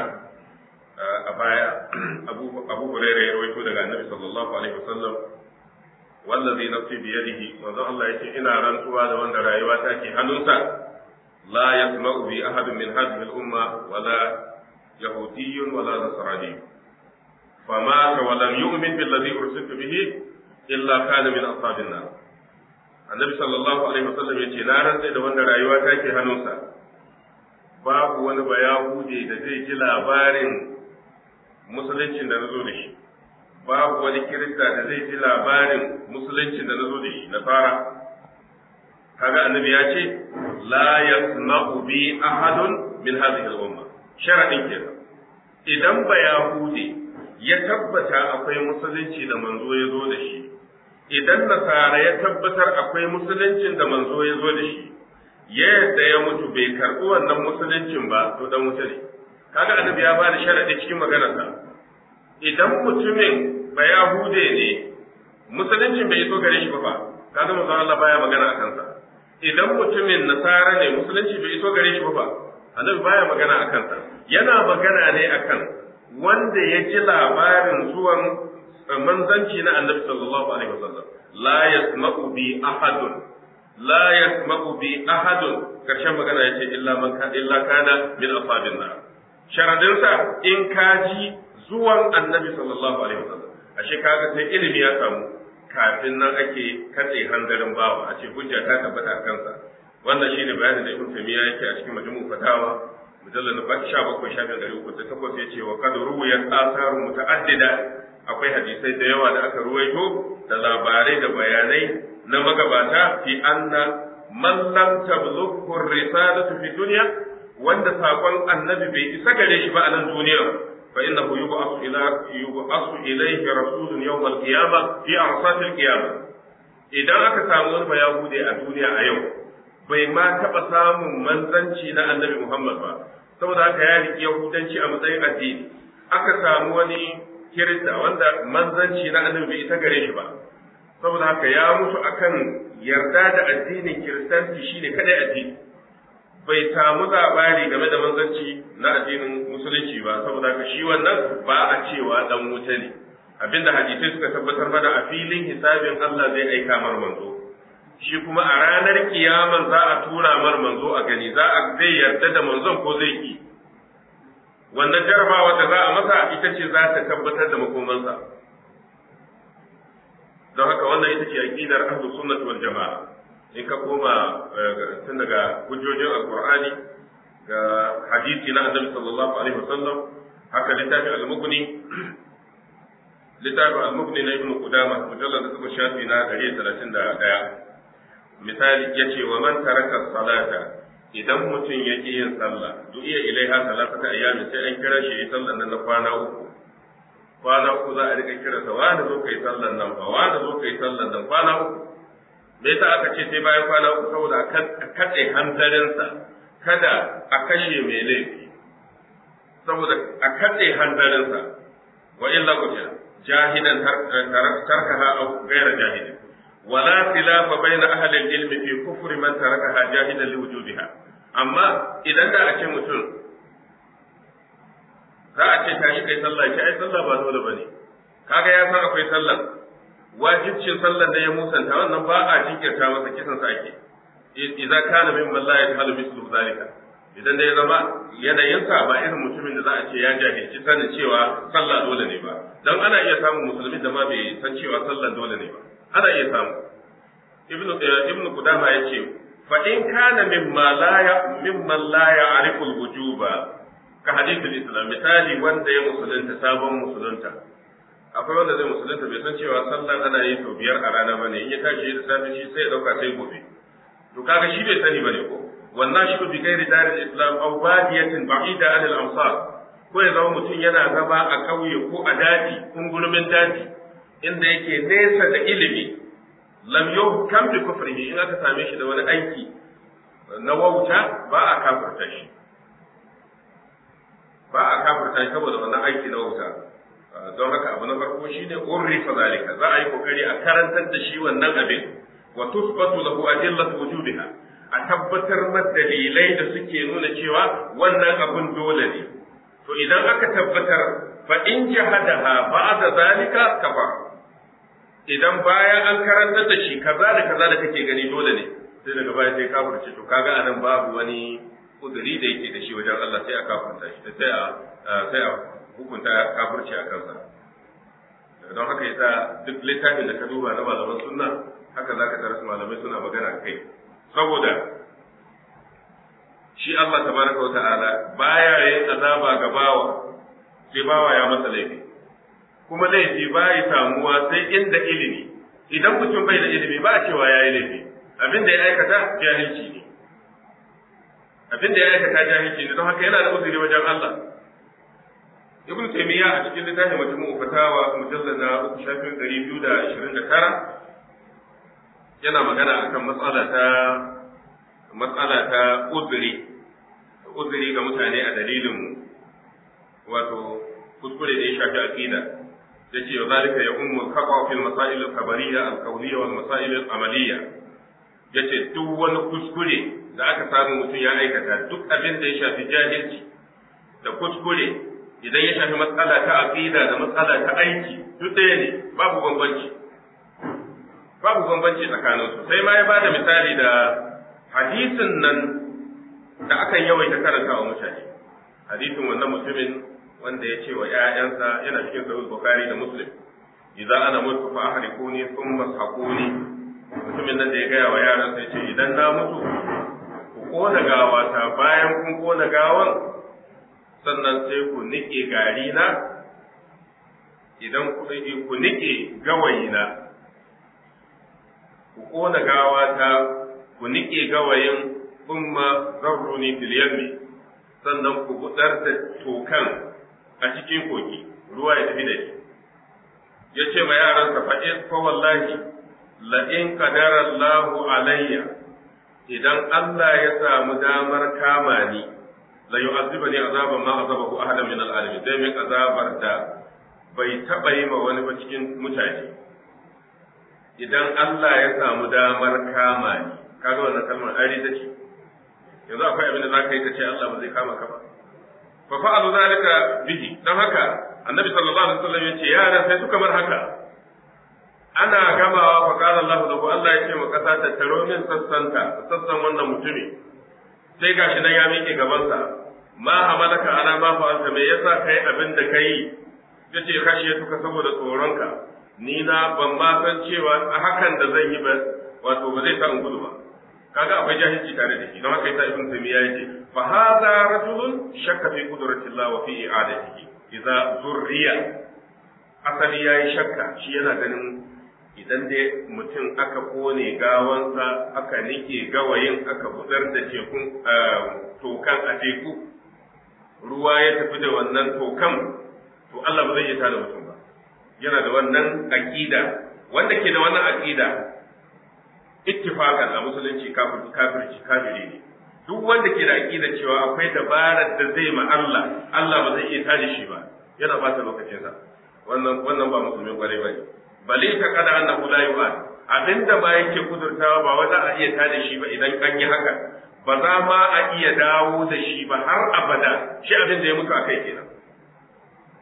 a baya Abu Abu Hurairah ya rawaito daga annabi sallallahu alaihi wasallam wallazi nafsi bi yadihi manzo Allah yace ina rantsuwa da wanda rayuwa ta ke hannunsa la yasma'u bi ahadin min hadhihi al-umma wala yahudiyyun wala nasrani فمات ولم يؤمن بالذي أرسلت به إلا كان من أصحاب النار النبي صلى الله عليه وسلم يقول لا رنسي da wanda rayuwa take hannunsa babu wani bayahudi da zai ji labarin musuluncin da nazo da shi babu wani kirista da zai ji labarin musuluncin da nazo da shi na fara kaga annabi ya ce la yasma'u bi ahadun min hadhihi al-umma sharadin kenan idan bayahudi ya tabbata akwai musulunci da manzo ya zo da shi idan nasara ya tabbatar akwai musuluncin da manzo ya zo da shi ya yadda ya mutu bai karɓi wannan musuluncin ba to dan wuta ne kaga annabi ya bada sharadi cikin maganarsa idan mutumin ba yahude ne musuluncin bai iso gare shi ba fa kaga manzo Allah baya magana a kansa idan mutumin nasara ne musulunci bai iso gare shi ba fa annabi baya magana a kansa yana magana ne akan wanda ya ji labarin zuwan manzanci na annabi sallallahu alaihi wasallam la yasma'u bi ahadun la yasma'u bi ahadun karshen magana yace illa man ka illa kana min ashabin nar sharadin sa in ka ji zuwan annabi sallallahu alaihi wasallam ashe kaga sai ilimi ya samu kafin nan ake katse hanzarin bawa a ce hujja ta tabbata kansa wannan shine bayanin da ibn taymiya yake a cikin majmu'u fatawa mujallar na sha bakwai shafin ɗari uku da takwas ya ce wa kad ruwayat asaru muta'addida akwai hadisai da yawa da aka ruwaito da labarai da bayanai na magabata fi anna man lam tablughu risalatu fi dunya wanda sakon annabi bai isa gare shi ba a nan duniya fa innahu yub'athu ila yub'athu ilayhi rasulun yawm al-qiyamah fi arsat al-qiyamah idan aka samu wani bayahude a duniya a yau bai ma taɓa samun manzanci na annabi Muhammad ba, saboda haka ya riƙe Yahudanci a matsayin addini. Aka samu wani Kirista wanda manzanci na annabi bai ita gare shi ba, saboda haka ya mutu akan yarda da addinin Kiristanci shine kadai addini. Bai samu labari game da manzanci na addinin Musulunci ba, saboda haka shi wannan ba a cewa dan wuta ne. Abinda hadisai suka tabbatar mana a filin hisabin Allah zai aika mar manzo. shi kuma a ranar kiyaman za a tura mar manzo a gani za a zai yarda da manzon ko zai ki wannan jarabawa da za a masa ita ce za ta tabbatar da makomansa don haka wannan ita ce aqidar ahlus sunnah wal jamaa in ka koma tun daga hujjojin alqur'ani ga hadisi na annabi sallallahu alaihi wasallam haka littafin al-mughni littafin al-mughni na ibnu qudama mujallad da shafi na 131 misali ya ce wa man taraka salata idan mutum ya ƙi yin sallah duk iya ilaiha salatata ayyamin sai an kira shi yi sallan nan na kwana uku kwana uku za a rika kira sa wani zo kai sallan nan ba wani zo kai sallan nan kwana uku me yasa aka ce sai bayan kwana uku saboda a katse hanzarinsa kada a kashe mai laifi saboda a katse hanzarinsa wa illa kutila jahidan tarkaha aw ghayra jahidin ولا خلاف بين أهل العلم في كفر من تركها جاهدا لوجوبها أما إذا دا أشي mutum za a ce tashi kai sallah ce ai sallah ba dole bane kaga ya san akwai sallah wajibcin sallar da ya musanta wannan ba a jinkirta masa kisan sa ake idza kana mimman la yajhalu mislu zalika idan da ya zama yanayinsa ba irin mutumin da za a ce ya jahilci sanin cewa sallah dole ne ba dan ana iya samun musulmin da ma bai san cewa sallah dole ne ba ana iya samu ibnu ibnu qudama yace fa in kana mimma la ya mimman la ya'rifu al-wujuba ka hadithul islam misali wanda ya musulunta sabon musulunta akwai wanda zai musulunta bai san cewa sallah ana yi sau biyar a rana bane in ya tashi da safe shi sai ya dauka sai gobe to kaga shi bai sani bane ko wannan shi bi gairi daril islam aw badiyatin ba'ida an al amsar ko ya zama mutum yana zama a kauye ko a daji kungurumin daji inda yake nesa da ilimi lam yuhkam bi kufrihi in aka same shi da wani aiki na wauta ba a kafirta shi ba a kafirta shi saboda wannan aiki na wauta don haka abu na farko shine urrifa zalika za a yi kokari a karantar da shi wannan abin wa tusbatu lahu adillatu wujubiha a tabbatar ma dalilai da suke nuna cewa wannan abun dole ne to idan aka tabbatar fa in jahadaha ba'da zalika kafa idan bayan an karantar da shi kaza da kaza da kake gani dole ne sai daga baya sai kafirce to kaga anan babu wani kuduri da yake da shi wajen Allah sai a kafirta shi sai a sai a hukunta kafirci a kansa don haka yasa duk littafin da ka duba na malaman sunna haka zaka tarar malamai suna magana kai saboda shi Allah tabaraka wata'ala baya yin azaba ga bawa sai bawa ya masa laifi kuma laifi baya samuwa sai inda ilimi idan mutum bai da ilimi ba a cewa ya yi laifi abin da ya aikata jahilci ne abin da ya aikata jahilci ne don haka yana da uzuri wajen Allah ibn taymiya a cikin littafin majmu'u fatawa mujallad na uku shafin ɗari biyu da ashirin da tara yana magana akan matsala ta matsala ta uzuri uzuri ga mutane a dalilin wato kuskure da ya shafi aqida yace wa zalika ya ummu khata fil masail al khabariyya al qawliyya wal masail al amaliyya yace duk wani kuskure da aka samu mutum ya aikata duk abin da ya shafi jahilci da kuskure idan ya shafi matsala ta aqida da matsala ta aiki duk ɗaya ne babu bambanci babu bambanci tsakanin su sai ma ya bada misali da hadisin nan da akan yawaita karanta wa mutane hadisin wannan mutumin wanda ya ce wa ƴaƴansa yana cikin sahih bukhari da muslim idza ana mutu fa ahrikuni thumma saquni mutumin nan da ya gaya wa yaran sai ce idan na mutu ku kona gawata bayan kun kona gawan sannan sai ku nike gari na idan ku nike gawayi na ku kona gawata ku nike gawayin umma zarruni fil yammi sannan ku budar da tokan a cikin kogi ruwa ya tafi da shi ya ce ma yaransa fa'in fa wallahi la in qadara Allahu alayya idan Allah ya samu damar kama ni la yu'azzibani azaban ma azabahu ahadan min al-alamin zai min azabar da bai taba yi ma wani ba cikin mutane idan Allah ya samu damar kama ni kaga wannan kalmar ari ta ce yanzu akwai abin da za ka yi ka ce Allah ba zai kama ka ba fa fa'alu zalika bihi dan haka annabi sallallahu alaihi wasallam yace yara sai suka bar haka ana gamawa fa qala Allah lahu Allah yace ma kasa ta taro min sassanta sassan wannan mutumi sai gashi nan ya miƙe gaban sa ma hamalaka ana ma fa'alta me yasa kai abin da kai yace kashe tuka saboda tsoronka ni na ban ma san cewa a hakan da zan yi ba wato ba zai sa in gudu ba kaga akwai jahilci tare da shi don haka yasa ibn taymiya yace fa hadha rajulun shakka fi qudratillah wa fi i'adatihi idza zurriya asali yayi shakka shi yana ganin idan dai mutum aka kone gawansa aka nike gawayin aka budar da tekun tokan a teku ruwa ya tafi da wannan tokan to Allah ba zai iya tada mutum ba yana da wannan aqida wanda ke da wannan aqida ittifaqan a musulunci kafirci kafiri ne duk wanda ke da aqida cewa akwai dabarar da zai ma Allah Allah ba zai iya tada shi ba yana ba ta lokacin sa wannan wannan ba musulmin kwarai ba ne bale ka kada annahu la yu'ad abinda ba yake kudurtawa ba wanda a iya tada shi ba idan an yi haka ba za ma a iya dawo da shi ba har abada shi abin da ya mutu akai kenan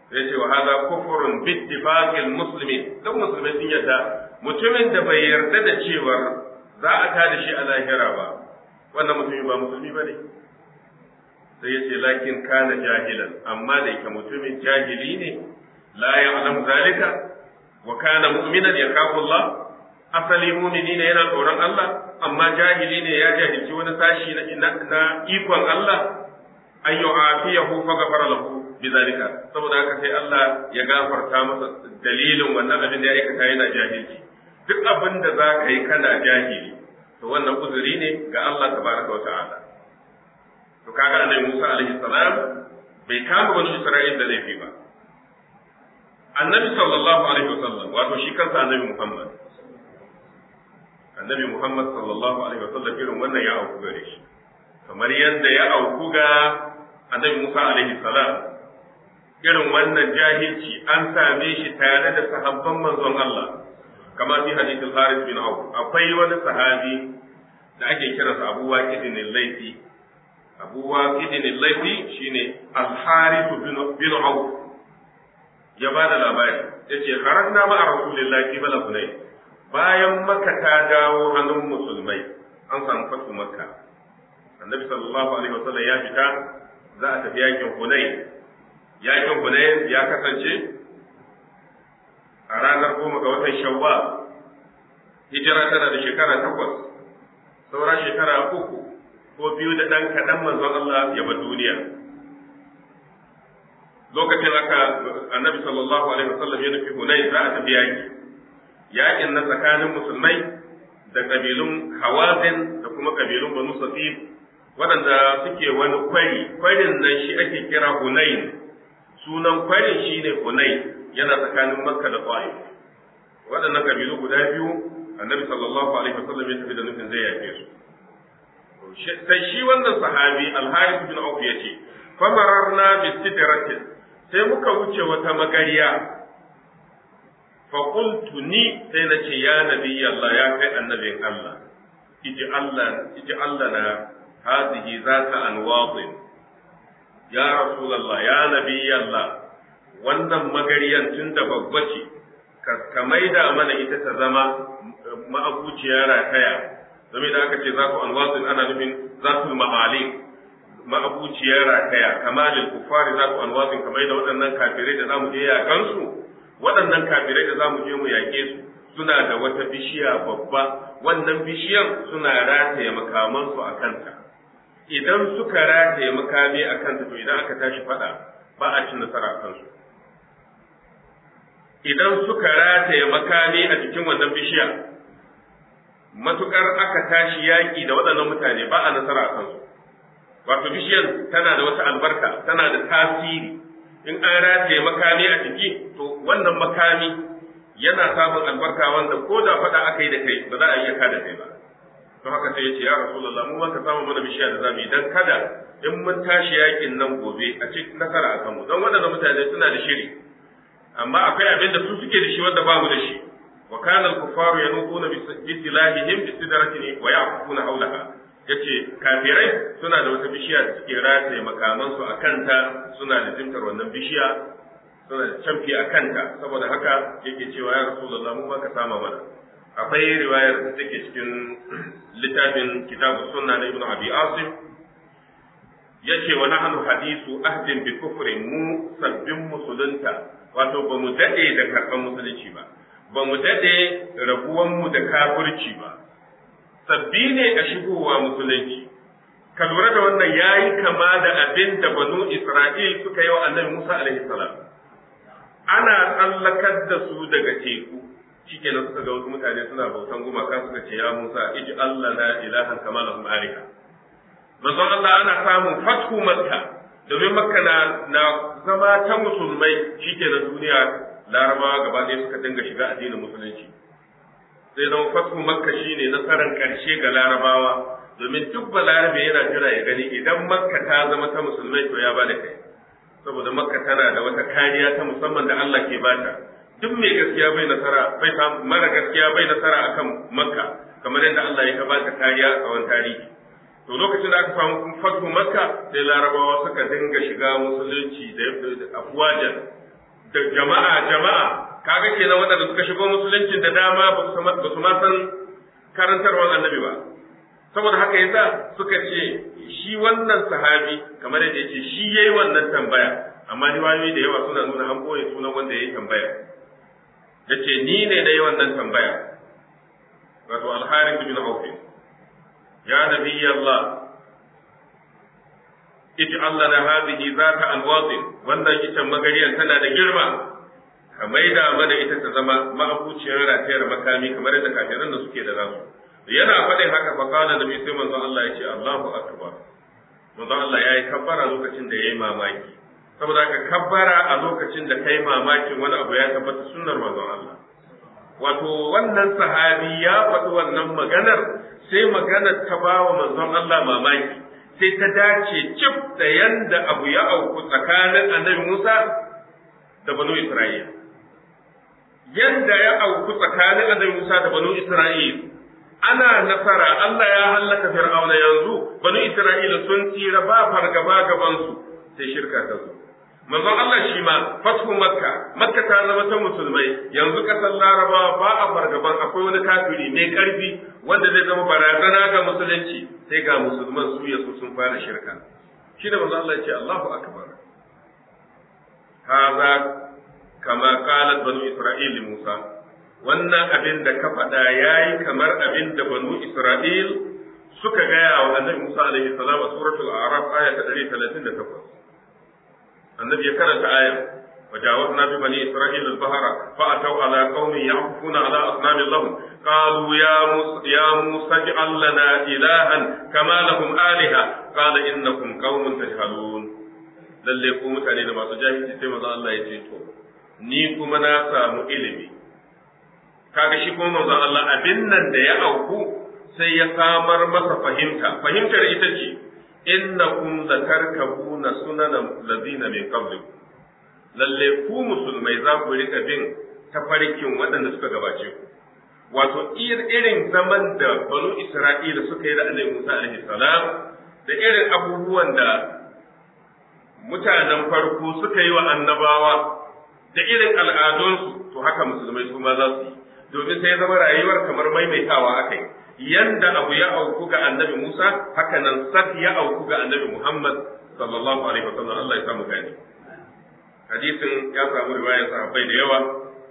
ya ce wa hada kufurun bittifaqil muslimin duk musulmai sun yarda mutumin da bai yarda da cewar za a tada shi a lahira ba wannan mutumi ba musulmi bane sai ya ce lakin kana jahilan amma da yake mutumin jahili ne la ya'lam zalika wa kana mu'minan yakafu Allah asali mu'mini ne yana tsoron Allah amma jahili ne ya jahilci wani sashi na ikon Allah an yu'afiyahu fa ghafara lahu bizalika saboda haka sai Allah ya gafarta masa dalilin wannan abin da ya aikata yana jahilci duk abin da za ka yi kana jahili to wannan uzuri ne ga Allah tabaraka wa ta'ala to kaga annabi Musa alaihi salam bai kama bani Isra'il da laifi ba annabi sallallahu alaihi wasallam wato shi kansa annabi Muhammad annabi Muhammad sallallahu alaihi wasallam irin wannan ya auku gare shi kamar yadda ya auku ga annabi Musa alaihi salam irin wannan jahilci an same shi tare da sahabban manzon Allah kamar fi hadithul Haris bin Auf akwai wani sahabi da ake kiransa Abu Waqid al-Laythi Abu Waqid al-Laythi shine Al-Harith bin bin Auf ya bada labari yace kharajna ma'a Rasulillahi qibla Hunayn bayan Makka ta dawo hannun musulmai an samu fatu Makka Annabi sallallahu alaihi wasallam ya fita za a tafi yakin Hunayn yakin Hunayn ya kasance a ranar goma ga watan Shawwal hijira tana da shekara takwas saura shekara uku ko biyu da ɗan kaɗan manzon Allah ya bar duniya lokacin aka annabi sallallahu alaihi wasallam ya nufi Hunayn za a tafi yaki yakin na tsakanin musulmai da kabilun Hawazin da kuma kabilun Banu Safif waɗanda suke wani kwari kwarin nan shi ake kira Hunayn sunan kwarin shine Hunayn yana tsakanin Makka da Ta'if waɗannan kabilu guda biyu annabi sallallahu alaihi wasallam ya tafi da nufin zai yake su sai shi wannan sahabi al-Harith bin Auf yace famararna bi sidratin sai muka wuce wata magariya fa qultu ni sai nace ya nabi Allah ya kai annabin Allah iji Allah iji Allah na hadhihi zata anwadin ya rasulullah ya nabi Allah wannan magariyan tunda babba ce ka maida mana ita ta zama ma'abuciya rataya zama da aka ce za ku anwasin ana nufin zatul ma'ali ma'abuciya rataya kamalil kufari za ku anwasin kamar da waɗannan kafirai da zamu je yakan su waɗannan kafirai da zamu je mu yaƙe su suna da wata bishiya babba wannan bishiyar suna rataye makamansu a kanta idan suka rataye makami a kanta to idan aka tashi faɗa ba a cin nasara a kansu idan suka rataye makami a cikin wannan bishiya matukar aka tashi yaƙi da waɗannan mutane ba a nasara a kansu wato bishiyar tana da wata albarka tana da tasiri in an rataye makami a ciki to wannan makami yana samun albarka wanda ko da faɗa aka yi da kai ba za a iya kada kai ba to haka sai ya ce ya rasulullah mu ka samu mana bishiya da zamu yi dan kada in mun tashi yaƙin nan gobe a ci nasara a kanmu don waɗannan mutane suna da shiri amma akwai abin da su suke da shi wanda babu da shi wa kana al-kuffaru yanquna bi silahihim bi sidratin wa yaqufuna hawlaha yace kafirai suna da wata bishiya da suke rataye makaman su akanta suna da jimtar wannan bishiya suna da camfi a kanta saboda haka yake cewa ya rasulullah mu ka sama mana akwai riwayar da take cikin littafin kitabu sunna na ibnu abi asim yace wa nahnu hadisu ahdin bi kufrin mu sabbin musulunta wato ba mu daɗe da karɓar musulunci ba ba mu daɗe rabuwanmu da kafirci ba sabbi ne a shigowa musulunci ka lura da wannan ya yi kama da abin da banu isra'il suka yi wa annabi musa alaihi salam ana tsallakar da su daga teku shikenan suka ga wasu mutane suna bautan gumaka suka ce ya musa iji allah na ilahan kama lahum alika manzon allah ana samun fathu makka domin makka na, na zama ta musulmai shi ke na duniya larabawa gaba ɗaya suka dinga shiga addinin musulunci sai zama fathu makka shi ne nasarar ƙarshe ga larabawa domin duk balarabe yana jira ya gani idan makka ta zama ta musulmai to ya bada kai saboda makka tana da wata kariya ta musamman da Allah ke bata duk mai gaskiya bai nasara bai mara gaskiya bai nasara akan makka kamar yadda Allah ya bata kariya a tsawon tarihi to lokacin da aka samu fatu makka sai larabawa suka dinga shiga musulunci da afwajan da jama'a jama'a kaga kenan waɗanda suka shigo musuluncin da dama ba su ma san karantarwar annabi ba saboda haka yasa suka ce shi wannan sahabi kamar yadda yake shi yayi wannan tambaya amma riwayoyi da yawa suna nuna an boye sunan wanda yayi tambaya yace ni ne da yi wannan tambaya wato al-harith bin auf ya nabi Allah ij'al lana hadhihi zata alwatin wannan ita magariyar tana da girma ka maida mana ita ta zama ma'abuciyar ratayar makami kamar yadda kafiran da suke da nasu yana faɗin haka fa kana nabi sai manzon Allah ya ce Allahu akbar manzon Allah yayi kabbara lokacin da yayi mamaki saboda ka kabbara a lokacin da kai mamakin wani abu ya tabbata sunnar manzon Allah wato wannan sahabi ya faɗi wannan maganar sai maganar ta bawa manzon Allah mamaki sai ta dace cif da yanda abu ya auku tsakanin annabi Musa da banu Isra'il yanda ya auku tsakanin annabi Musa da banu Isra'il ana nasara Allah ya hallaka Fir'auna yanzu banu Isra'ila sun tsira ba fargaba gaban su sai shirka ta zo manzon Allah shi ma fathu makka makka ta zama ta musulmai yanzu kasar larabawa ba a fargaban akwai wani kafiri mai karfi wanda zai zama barazana ga musulunci sai ga musulman su ya su sun fara shirka shi da manzon Allah ya ce Allahu akbar haza kama qalat banu isra'il Musa wannan abin da ka faɗa yayi kamar abin da banu Isra'il suka gaya wa annabi Musa alaihi salam a suratul a'raf aya ta 138 النبي كانت آية وجاوزنا ببني إسرائيل البحر فأتوا على قوم يعكفون على أصنام لهم قالوا يا موسى يا موسى اجعل لنا إلها كما لهم آلهة قال إنكم قوم تجهلون lalle ko mutane da masu jahilci sai manzo Allah ya ce to ni kuma na samu ilimi kaga shi kuma manzo Allah abin nan da ya auku sai ya samar masa fahimta fahimtar ita ce innakum latarkabuna sunanan ladina min qablikum lalle ku musulmai za ku rika bin tafarkin waɗanda suka gabace ku wato irin zaman da banu isra'ila suka yi da annabi Musa alaihi salam da irin abubuwan da mutanen farko suka yi wa annabawa da irin al'adunsu to haka musulmai su ma za su yi domin sai zama rayuwar kamar maimaitawa aka yi yanda abu ya auku ga annabi Musa haka nan sat ya auku ga annabi Muhammad sallallahu alaihi wasallam Allah ya samu gani hadisin ya samu riwayar sahabbai da yawa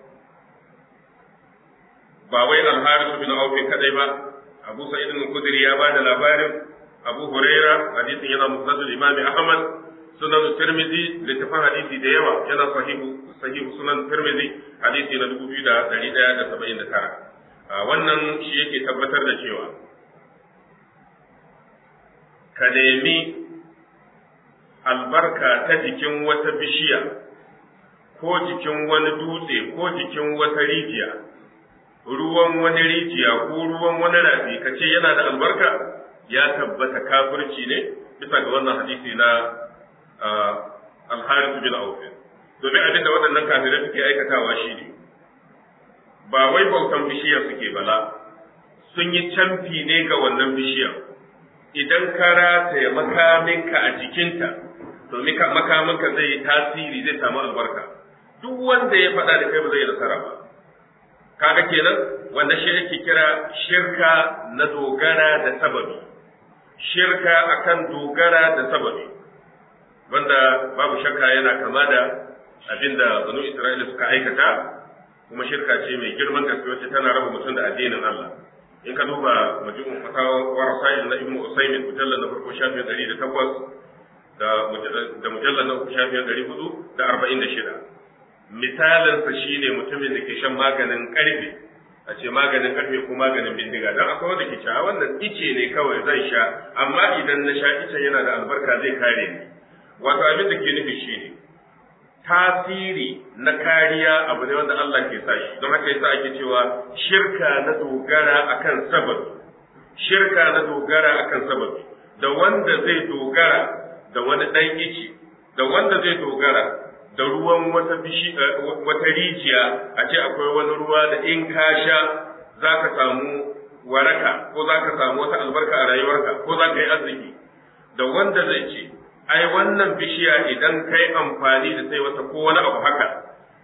ba wai al-Harith bin Auf kadai ba Abu Sa'id al-Khudri ya bada labarin Abu Huraira hadisin yana musnad al-Imam Ahmad sunan Tirmidhi littafin hadisi da yawa yana sahihu sahihu sunan Tirmidhi hadisi na 2179 wannan shi yake tabbatar da cewa ka nemi albarka ta jikin wata bishiya ko jikin wani dutse ko jikin wata rijiya ruwan wani rijiya ko ruwan wani rafi ka ce yana da albarka ya tabbata kafirci ne bisa ga wannan hadisi na alharis bin auf domin abin da waɗannan kafirai suke aikatawa shi ne ba wai bautan bishiyar suke bala sun yi camfi ne ga wannan bishiyar idan ka rataya makaminka a jikinta to makaminka zai yi tasiri zai samu albarka duk wanda ya faɗa da kai ba zai nasara ba kaga kenan wanda shi ake kira shirka na dogara da sababi shirka akan dogara da sababi wanda babu shakka yana kama da abinda banu Isra'ila suka aikata kuma shirka ce mai girman gaske wacce tana raba mutum da addinin Allah in ka duba majmu'un fatawa wa rasail na ibnu usaymin mujallal na farko shafin 108 da da mujallal na uku shafin 446 misalin sa shine mutumin da ke shan maganin karfe a ce maganin karfe ko maganin bindiga dan akwai wanda ke sha wannan ice ne kawai zan sha amma idan na sha icen yana da albarka zai kare ni wato abin da ke nufi shine tasiri na kariya abu ne wanda Allah ke sa shi don haka yasa ake cewa shirka na dogara akan sababi shirka na dogara akan sababi da wanda zai dogara da wani dan ici da wanda zai dogara da ruwan wata bishi wata rijiya a ce akwai wani ruwa da in ka sha zaka samu waraka ko zaka samu wata albarka a rayuwarka ko zaka yi arziki da wanda zai ce ai wannan bishiya idan kai amfani da sai wata ko wani abu haka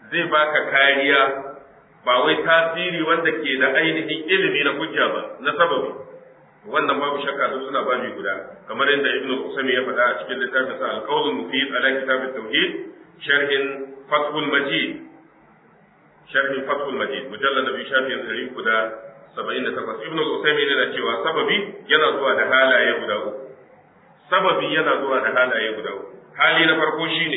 zai baka kariya ba wai tasiri wanda ke da ainihin ilimi na hujja ba na sababi wannan babu shakka su suna babi guda kamar yadda ibn Usaymi ya faɗa a cikin littafin sa al-qawl mufid ala kitab at-tauhid sharhin fathul majid sharhin fathul majid mujallad bi shafin 378 ibn Usaymi yana cewa sababi yana zuwa da halaye guda uku sababi yana zuwa da halaye guda uku hali na farko shine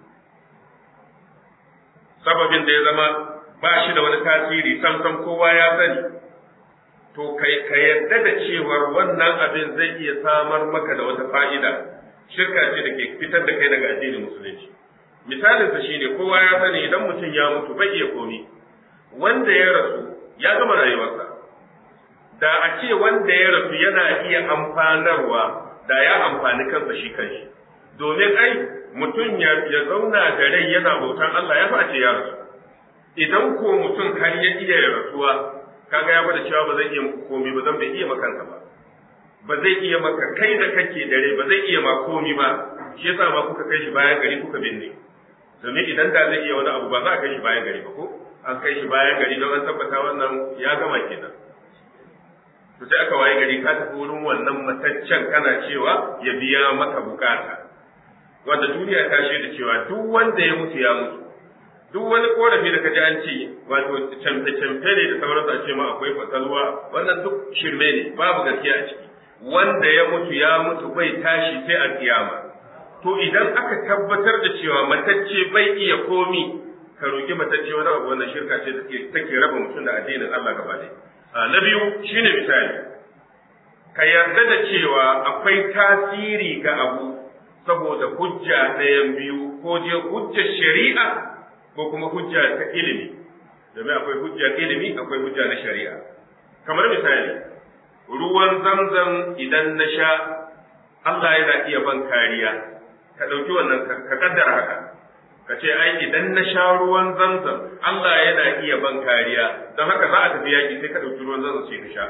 sababin da ya zama ba shi da wani tasiri sam sam kowa ya sani to kai ka yarda da cewar wannan abin zai iya samar maka da wata fa'ida shirka ce da ke fitar da kai daga addinin musulunci misalinsa shine kowa ya sani idan mutum ya mutu bai iya komi wanda ya rasu ya gama rayuwarsa da a ce wanda ya rasu yana iya amfanarwa da ya amfani kansa shi kanshi domin ai mutum ya zauna da rai yana bautan Allah ya face ya rasu idan ko mutum har ya iya rasuwa kaga ya bada cewa ba zai iya komi ba zan bai iya makansa ba ba zai iya maka kai da kake da rai ba zai iya ma komi ba shi yasa ma kuka kai shi bayan gari kuka binne domin idan da zai iya wani abu ba za a kai shi bayan gari ba ko an kai shi bayan gari don an tabbata wannan ya gama kenan to sai aka waye gari ka tafi wurin wannan mataccen kana cewa ya biya maka bukata wanda duniya ta shaida cewa duk wanda ya mutu ya mutu duk wani korafi da kaji an ce wato camfe-camfe ne da sauransu a ce ma akwai fatalwa wannan duk shirme ne babu gaskiya a ciki wanda ya mutu ya mutu bai tashi sai a kiyama to idan aka tabbatar da cewa matacce bai iya komi ka roki matacce wani abu wannan shirka ce take raba mutum da addinin Allah gaba ɗaya na biyu shine misali ka yarda da cewa akwai tasiri ga abu saboda hujja ɗayan biyu ko je hujjar shari'a ko kuma hujja ta ilimi domin akwai hujja ilimi akwai hujja na shari'a kamar misali ruwan zamzam idan na sha Allah yana iya ban kariya ka ɗauki wannan ka kaddara haka ka ce ai idan na sha ruwan zamzam Allah yana iya ban kariya don haka za a tafi yaƙi sai ka ɗauki ruwan zamzam sai ka sha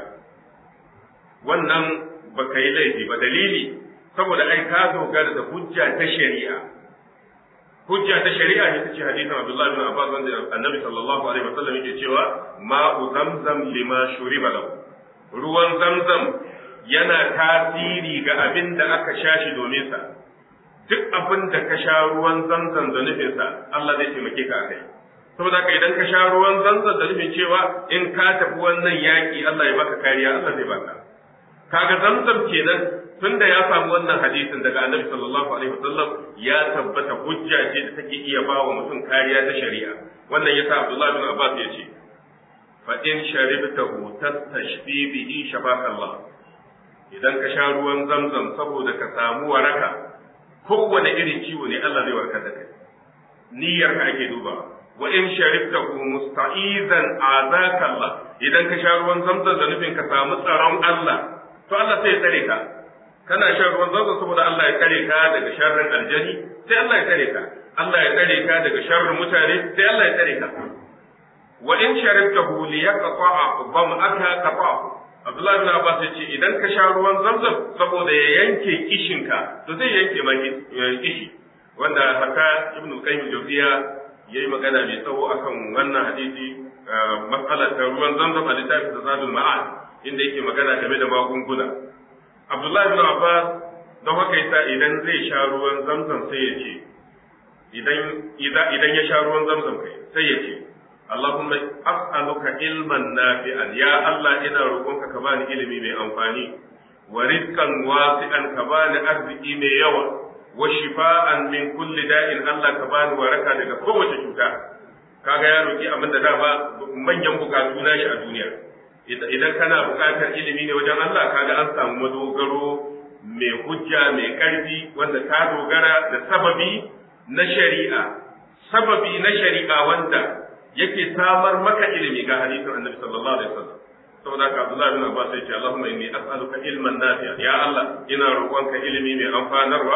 wannan ba ka yi laifi ba dalili saboda ai ka dogara da hujja ta shari'a hujja ta shari'a ne tace hadisin Abdullah bin Abbas wanda Annabi sallallahu alaihi wasallam yake cewa ma'u zamzam lima shuriba lahu ruwan zamzam yana tasiri ga abin da aka sha shi domin sa duk abin da ka sha ruwan zamzam da nufin sa Allah zai taimake ka akai saboda haka idan ka sha ruwan zamzam da nufin cewa in ka tafi wannan yaki Allah ya baka kariya Allah zai baka kaga zamzam kenan tunda ya samu wannan hadisin daga annabi sallallahu alaihi wasallam ya tabbata hujja ce da take iya ba wa mutum kariya ta shari'a wannan yasa Abdullah bin Abbas ya ce fa in sharibtahu tastashfi bihi Allah idan ka sha ruwan zamzam saboda ka samu waraka kowane irin ciwo ne Allah zai warkar da kai niyyar ka ake duba wa in sharibtahu musta'izan azaka Allah idan ka sha ruwan zamzam da nufin ka samu tsaron Allah to Allah sai ya tsare ka kana shan ruwan zanzan saboda Allah ya tsare ka daga sharrin aljani sai Allah ya tsare ka Allah ya tsare ka daga sharrin mutane sai Allah ya tsare ka wa in sharibtahu li yaqta'a dham'aka qata'a Abdullah bin Abbas ya ce idan ka sha ruwan zamzam saboda ya yanke kishinka to zai yanke ma kishi wanda haka Ibn Qayyim Jawziya yayi magana mai tsawo akan wannan hadisi matsalar ta ruwan zamzam a littafin Zadul Ma'ad inda yake magana game da magunguna Abdullahi bin Abbas don haka yasa idan zai sha ruwan zamzam sai ya ce idan idan ya sha ruwan zamzam kai sai ya ce Allahumma as'aluka ilman nafi'an ya Allah ina roƙonka ka bani ilimi mai amfani wa rizqan wasi'an ka bani arziki mai yawa wa shifa'an min kulli da'in Allah ka bani waraka daga kowace cuta kaga ya roki abin da dama manyan bukatu na shi a duniya idan kana bukatar ilimi ne wajen Allah kaga an samu madogaro mai hujja mai karfi wanda ka dogara da sababi na shari'a sababi na shari'a wanda yake samar maka ilimi ga hadisin Annabi sallallahu alaihi wasallam saboda haka Abdullah bin Abbas ya ce Allahumma inni as'aluka ilman nafi'a ya Allah ina roƙonka ilimi mai amfanarwa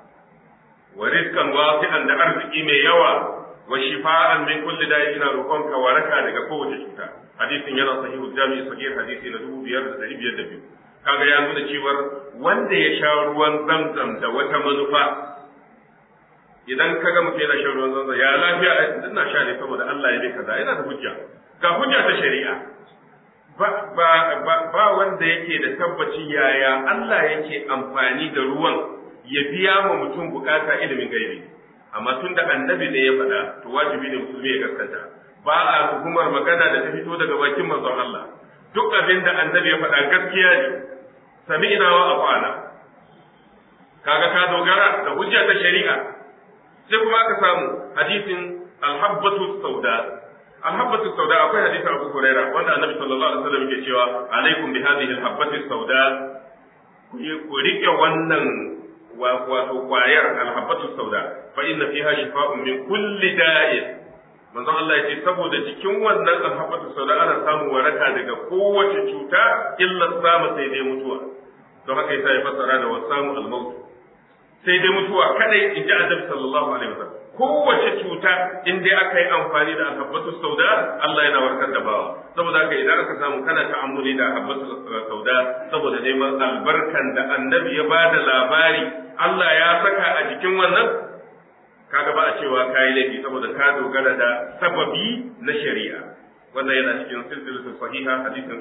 wa rizqan wasi'an da arziki mai yawa wa shifa'an min kulli da'i ina roƙonka waraka daga kowace cuta hadisin yana sahihu jami'i sahih hadisi na 5502 kaga ya nuna cewar wanda ya sha ruwan zamzam da wata manufa idan ka ga mutum yana shan ruwan zanzan ya lafiya ina sha ne saboda Allah ya bai kaza yana da hujja ga hujja ta shari'a ba ba ba, ba wanda yake da tabbaci yaya Allah yake amfani da ruwan ya biya ma mutum bukata ilimin gaibi amma tun da annabi ne ya faɗa to wajibi ne musulmi ya gaskata ba a tuhumar magana da ta fito daga bakin manzon Allah duk abin da annabi ya faɗa gaskiya ne sami'na wa afana kaga ka dogara da hujja ta shari'a sai kuma aka samu hadisin alhabbatu sauda alhabbatu sauda akwai hadisin Abu Huraira wanda annabi sallallahu alaihi wasallam yake cewa alaikum bi hadhihi alhabbatu sauda ku rike wannan wato kwayar alhabbatu sauda fa inna fiha shifa'un min kulli da'in manzon Allah yace saboda cikin wannan alhabbatu sauda ana samun waraka daga kowace cuta illa samu sai dai mutuwa don haka yasa ya fassara da wasamu al-maut sai dai mutuwa kadai in ji annabi sallallahu alaihi wasallam kowace cuta in dai aka yi amfani da alhabbatu sauda Allah yana warkar da bawa saboda haka idan aka samu kana ta'ammuli da alhabbatu sauda saboda neman albarkan da annabi ya bada labari Allah ya saka a jikin wannan kaga ba a cewa kayi laifi saboda ka dogara da sababi na shari'a wannan yana cikin silsilatu sahiha hadisin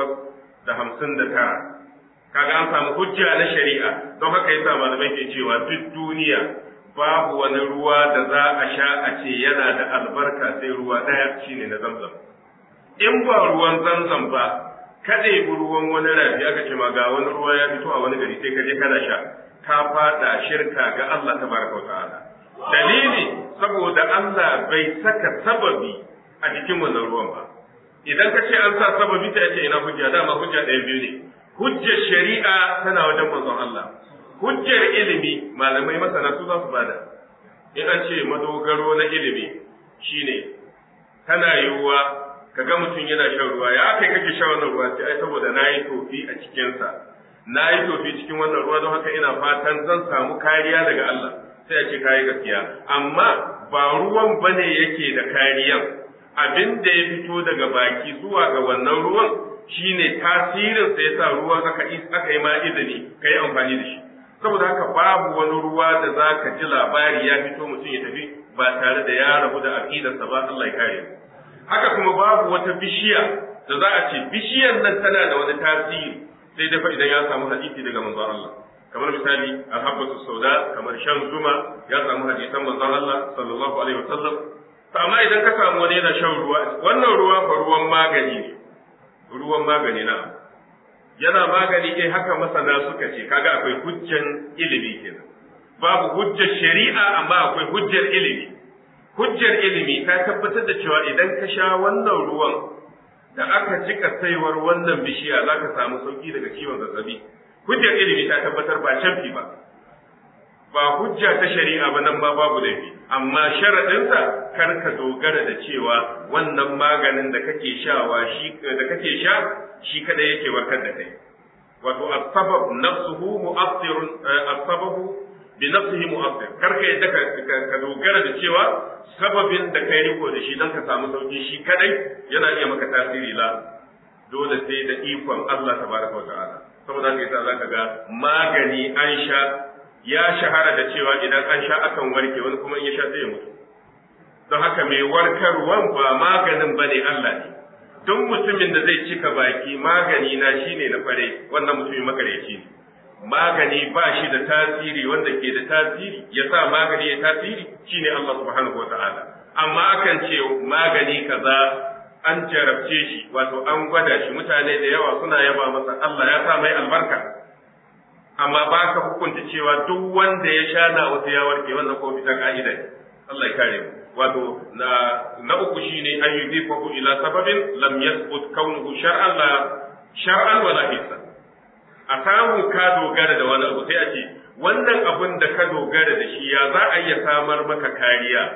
859 kaga an samu hujja na shari'a don haka yasa malamai ke cewa duk duniya babu wani ruwa da za a sha a ce yana da albarka sai ruwa ɗaya shine na zamzam in ba ruwan zamzam ba kada yi ruwan wani rafi aka ce ma ga wani ruwa ya fito a wani gari sai ka je kana sha ka fada shirka ga Allah tabaraka wa ta'ala dalili saboda Allah bai saka sababi a cikin wannan ruwan ba idan ka ce an sa sababi ta ce ina hujja dama hujja ɗaya biyu ne hujjar shari'a tana wajen manzon Allah hujjar ilimi malamai masana su za su bada in an ce madogaro na ilimi shine tana yiwuwa ka ga mutum yana shan ruwa ya kai kake shan wannan ruwa sai ai saboda na yi tofi a cikinsa na yi tofi cikin wannan ruwa don haka ina fatan zan samu kariya daga Allah sai a ce kayi gaskiya amma ba ruwan bane yake da kariyan abin da ya fito daga baki zuwa ga wannan ruwan shine tasirin sa yasa ruwan aka aka yi ma izini kai amfani da shi saboda haka babu wani ruwa da zaka ji labari ya fito mutum ya tafi ba tare da ya rabu da aqidarsa ba Allah ya kare haka kuma babu wata bishiya da za a ce bishiyar nan tana da wani tasiri sai dafa idan ya samu hadisi daga manzon Allah kamar misali alhabbatu sauda kamar shan zuma ya samu hadisan manzon Allah sallallahu alaihi wasallam to amma idan ka samu wani yana shan ruwa wannan ruwa fa ruwan magani ne ruwan magani na yana magani eh haka masana suka ce kaga akwai hujjan ilimi kenan babu hujjar shari'a amma akwai hujjar ilimi hujjar ilimi ta tabbatar da cewa idan ka sha wannan ruwan da aka jika saiwar wannan bishiya za ka samu sauki daga ciwon zazzabi hujjar ilimi ta tabbatar ba canfi ba ba hujja ta shari'a ba nan ba babu laifi amma sharaɗinsa kar ka dogara da cewa wannan maganin da kake shawa shi da kake sha shi kada yake warkar da kai wato as-sabab nafsuhu mu'athirun as-sababu bi nafsihi mu'athir kar ka yadda ka dogara da cewa sababin da kai riko da shi don ka samu sauki shi kadai yana iya maka tasiri la dole sai da ikon Allah tabaraka wa ta'ala saboda haka yasa zaka ga magani an sha ya shahara da cewa idan an sha akan warke wani kuma in ya sha sai ya mutu don haka mai warkarwan ba maganin bane Allah ne duk mutumin da zai cika baki magani na shine na kware wannan mutumin makareci ne magani ba shi da tasiri wanda ke da tasiri ya sa magani ya tasiri shine Allah subhanahu wa ta'ala amma akan ce magani kaza an jarabce shi wato an gwada shi mutane da yawa suna yaba masa Allah ya sa mai albarka amma ba ka hukunta cewa duk wanda ya sha na wasu ya warke wannan ko bisa ka'ida ne Allah ya kare mu wato na na uku shine an yudifahu ila sababin lam yathbut kaunuhu shar'an la shar'an wala hisan a samu ka dogara da wani abu sai a ce wannan abun da ka dogara da shi ya za a iya samar maka kariya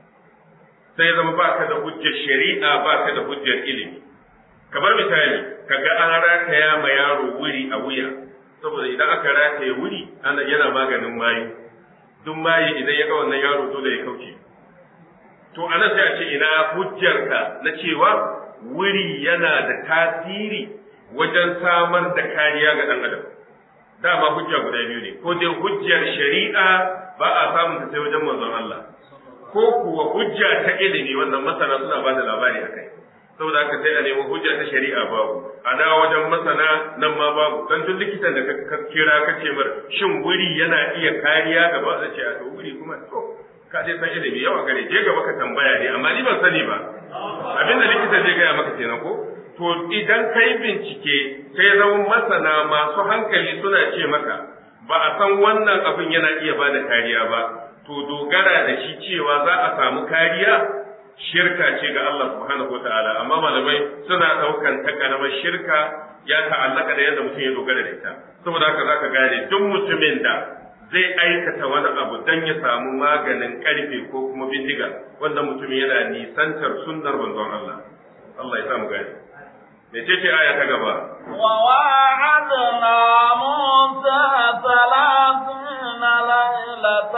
sai zama ba ka da hujjar shari'a ba ka da hujjar ilimi kamar misali ka ga an rataya ma yaro wuri a wuya saboda idan aka rataye wuri ana yana maganin mayu duk mayi idan ya ga wannan yaro dole ya kauce to ana sai a ce ina hujjarka na cewa wuri yana da tasiri wajen samar da kariya ga ɗan adam dama hujja guda biyu ne ko dai hujjar shari'a ba a samun ta sai wajen manzon Allah ko kuwa hujja ta ilimi wannan masana suna ba da labari akai saboda haka sai a nemi hujja ta shari'a babu a na wajen masana nan ma babu dan duk likitan da ka kira ka ce mar shin wuri yana iya kariya gaba da ce a to wuri kuma to ka dai san ilimi yawa gare je gaba ka tambaya ne amma ni ban sani ba abinda likita zai gaya maka kenan ko to idan kai bincike sai zama masana masu hankali suna ce maka ba a san wannan abin yana iya ba da kariya ba to dogara da shi cewa za a samu kariya shirka ce ga Allah subhanahu wa ta'ala amma malamai suna daukan ta karamar shirka ya ta'allaka da yadda mutum ya dogara da ita saboda haka zaka gane duk mutumin da zai aikata wani abu dan ya samu maganin karfe ko kuma bindiga wanda mutum yana nisantar sunnar manzon Allah Allah ya samu gane mece ce aya ta gaba وواعدنا موسى ثلاثين ليلة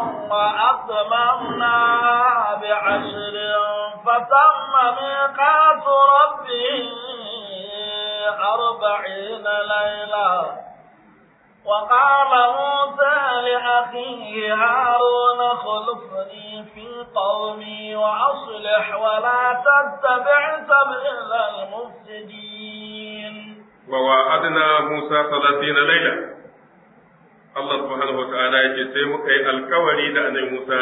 وأتممناها بعشر فتم ميقات ربه أربعين ليلة وقال موسى لأخيه هارون خلفني في قومي وأصلح ولا تتبع سبيل المفسدين ووعدنا موسى ثلاثين ليلة Allah subhanahu wata'ala ya ce sai muka yi alkawari da annabi Musa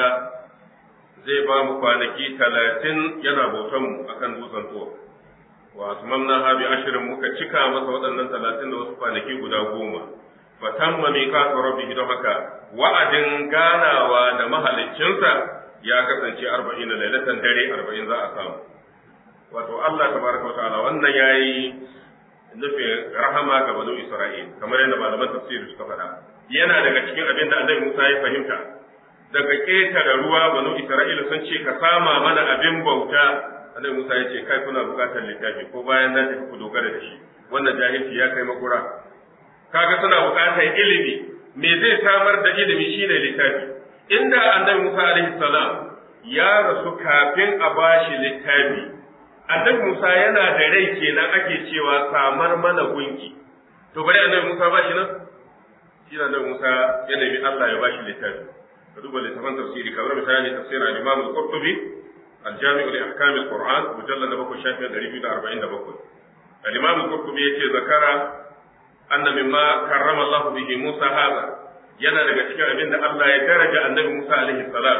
zai ba mu kwanaki talatin yana bautan mu akan dutsen tuwa. Wa atmamna ha bi ashirin muka cika masa waɗannan talatin da wasu kwanaki guda goma. Fatamma miqatu rabbihi don haka wa'adin ganawa da mahaliccinsa ya kasance arba'in da lailatan dare arba'in za a samu. Wato Allah tabaraka wata'ala wannan yayi nufin rahama ga banu Isra'il kamar yadda malaman tafsiri suka faɗa. yana daga cikin abin da annabi Musa ya fahimta daga ƙetare ruwa banu Isra'ila sun ce ka sama mana abin bauta annabi Musa ya ce kai kuna buƙatar littafi ko bayan na tafi ku dogara da shi wannan jahilci ya kai makura kaga suna buƙatar ilimi me zai samar da ilimi shine littafi inda annabi Musa alaihi salam ya rasu kafin a bashi littafi annabi Musa yana da rai kenan ake cewa samar mana gunki to bari annabi Musa ba shi nan shi da Musa ya nemi Allah ya bashi littafi ka duba littafin tafsiri kamar misali tafsir al-Imam al-Qurtubi al-Jami' li ahkam al-Qur'an mujallad na 7 shafin 247 al-Imam al-Qurtubi yace zakara anna mimma karrama Allah bihi Musa hada yana daga cikin abin da Allah ya daraja annabi Musa alaihi salam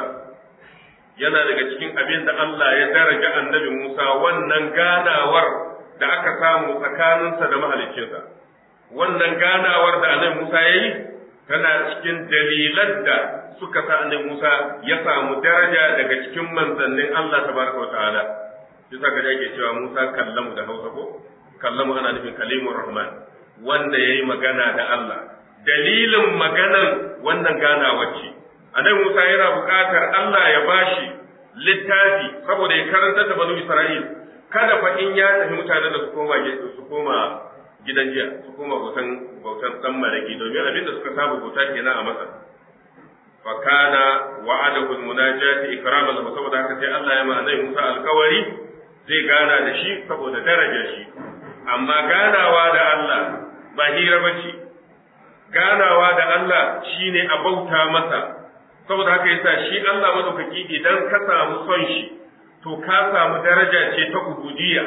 yana daga cikin abin da Allah ya daraja annabi Musa wannan ganawar da aka samu tsakaninsa da mahaliccinsa wannan ganawar da annabi Musa ya yi tana cikin dalilan da suka sa annabi Musa ya samu daraja daga cikin manzannin Allah tabaraka wa ta'ala bisa ga yake cewa Musa kallamu da Hausa ko kallamu ana nufin kalimur rahman wanda yayi magana da Allah dalilin maganan wannan ganawar ce annabi Musa yana buƙatar Allah ya bashi littafi saboda ya karanta da banu Isra'il kada fa in ya tafi mutanen da su koma su koma gidan jiya su koma bautan bautan dan malaki domin abin da suka saba bauta kenan a Masar fa kana wa'adahu almunajati ikraman lahu saboda haka sai Allah ya ma annabi Musa alkawari zai gana da shi saboda darajar shi amma ganawa da Allah ba hira bace ganawa da Allah shine a bauta masa saboda haka yasa shi Allah madaukaki idan ka samu son shi to ka samu daraja ce ta ubudiyya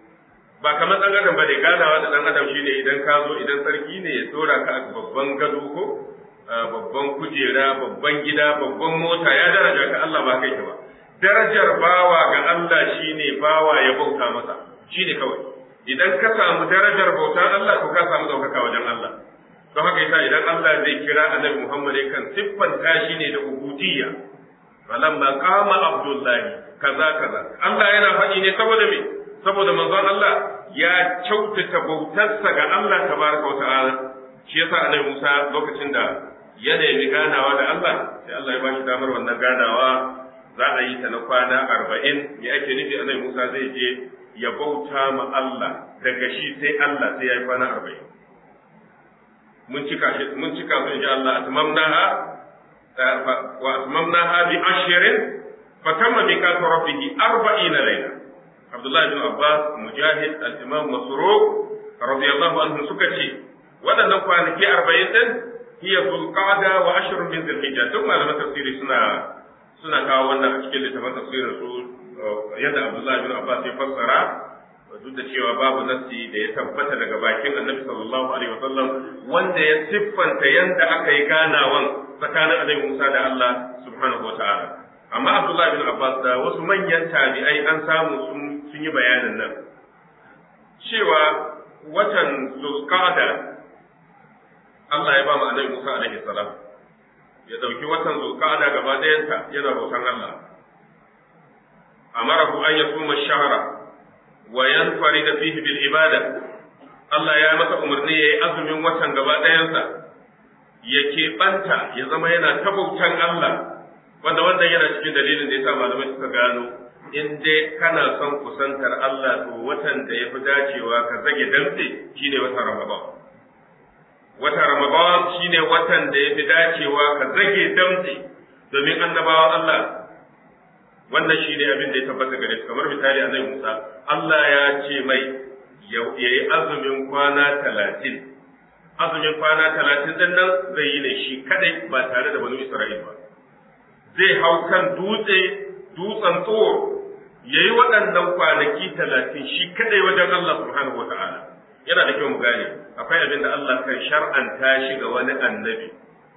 ba kamar dan adam bane ganawa da dan adam shine idan ka zo idan sarki ne ya tsora ka a babban gado ko babban kujera babban gida babban mota ya daraja ka Allah ba kai ba darajar bawa ga Allah shine bawa ya bauta masa shine kawai idan ka samu darajar bauta Allah to ka samu daukaka wajen Allah don haka yasa idan Allah zai kira annabi Muhammad kan siffanta shi ne da ubudiyya falamma qama abdullahi kaza kaza Allah yana faɗi ne saboda me saboda manzon Allah ya kyautata bautarsa ga Allah tabaraka wa ta'ala shi yasa annabi Musa lokacin da ya nemi ganawa da Allah sai Allah ya bashi damar wannan ganawa za a yi ta na kwana arba'in me ake nufi annabi Musa zai je ya bauta ma Allah daga shi sai Allah sai ya yi kwana arba'in mun cika shi mun cika su insha Allah atmamnaha wa atmamnaha bi ashrin fatamma miqatu rabbih 40 layla Abdullah ibn Abbas Mujahid al-Imam Masruq radiyallahu anhu suka ce waɗannan kwanaki arba'in din hiya zulqa'da wa ashrun min zulhijja duk malaman tafsiri suna suna kawo wannan a cikin littafin tafsirin su yadda Abdullahi bin Abbas ya fassara duk da cewa babu nassi da ya tabbata daga bakin Annabi sallallahu alaihi wasallam wanda ya siffanta yanda aka yi ganawan tsakanin Annabi Musa da Allah subhanahu wataala amma Abdullahi bin Abbas da wasu manyan tabi'ai an samu sun sun yi bayanin nan cewa watan Zulqa'da Allah ya ba mu Annabi Musa alaihi salam ya dauki watan Zulqa'da gaba ɗayanta yana bautan Allah amarahu an yasuma shahra wa yanfarida fihi bil ibada Allah ya masa umarni yayi azumin watan gaba ɗayansa ya keɓanta ya zama yana ta bautan Allah wanda wannan yana cikin dalilin da yasa malamai suka gano in dai kana son kusantar Allah to watan da ya fi dacewa ka zage dantse shine watan Ramadan watan Ramadan shine watan da ya fi dacewa ka zage dantse domin annabawan Allah wannan shine abin da ya tabbata gare su kamar misali annabi Musa Allah ya ce mai ya yi azumin kwana talatin azumin kwana talatin din nan zai yi ne shi kadai ba tare da banu Isra'il ba zai hau kan dutse dutsen tsoro ya yi waɗannan kwanaki talatin shi kadai wajen Allah subhanahu wa ta'ala yana da kyau mu gane akwai abin da Allah kan shar'anta shi ga wani annabi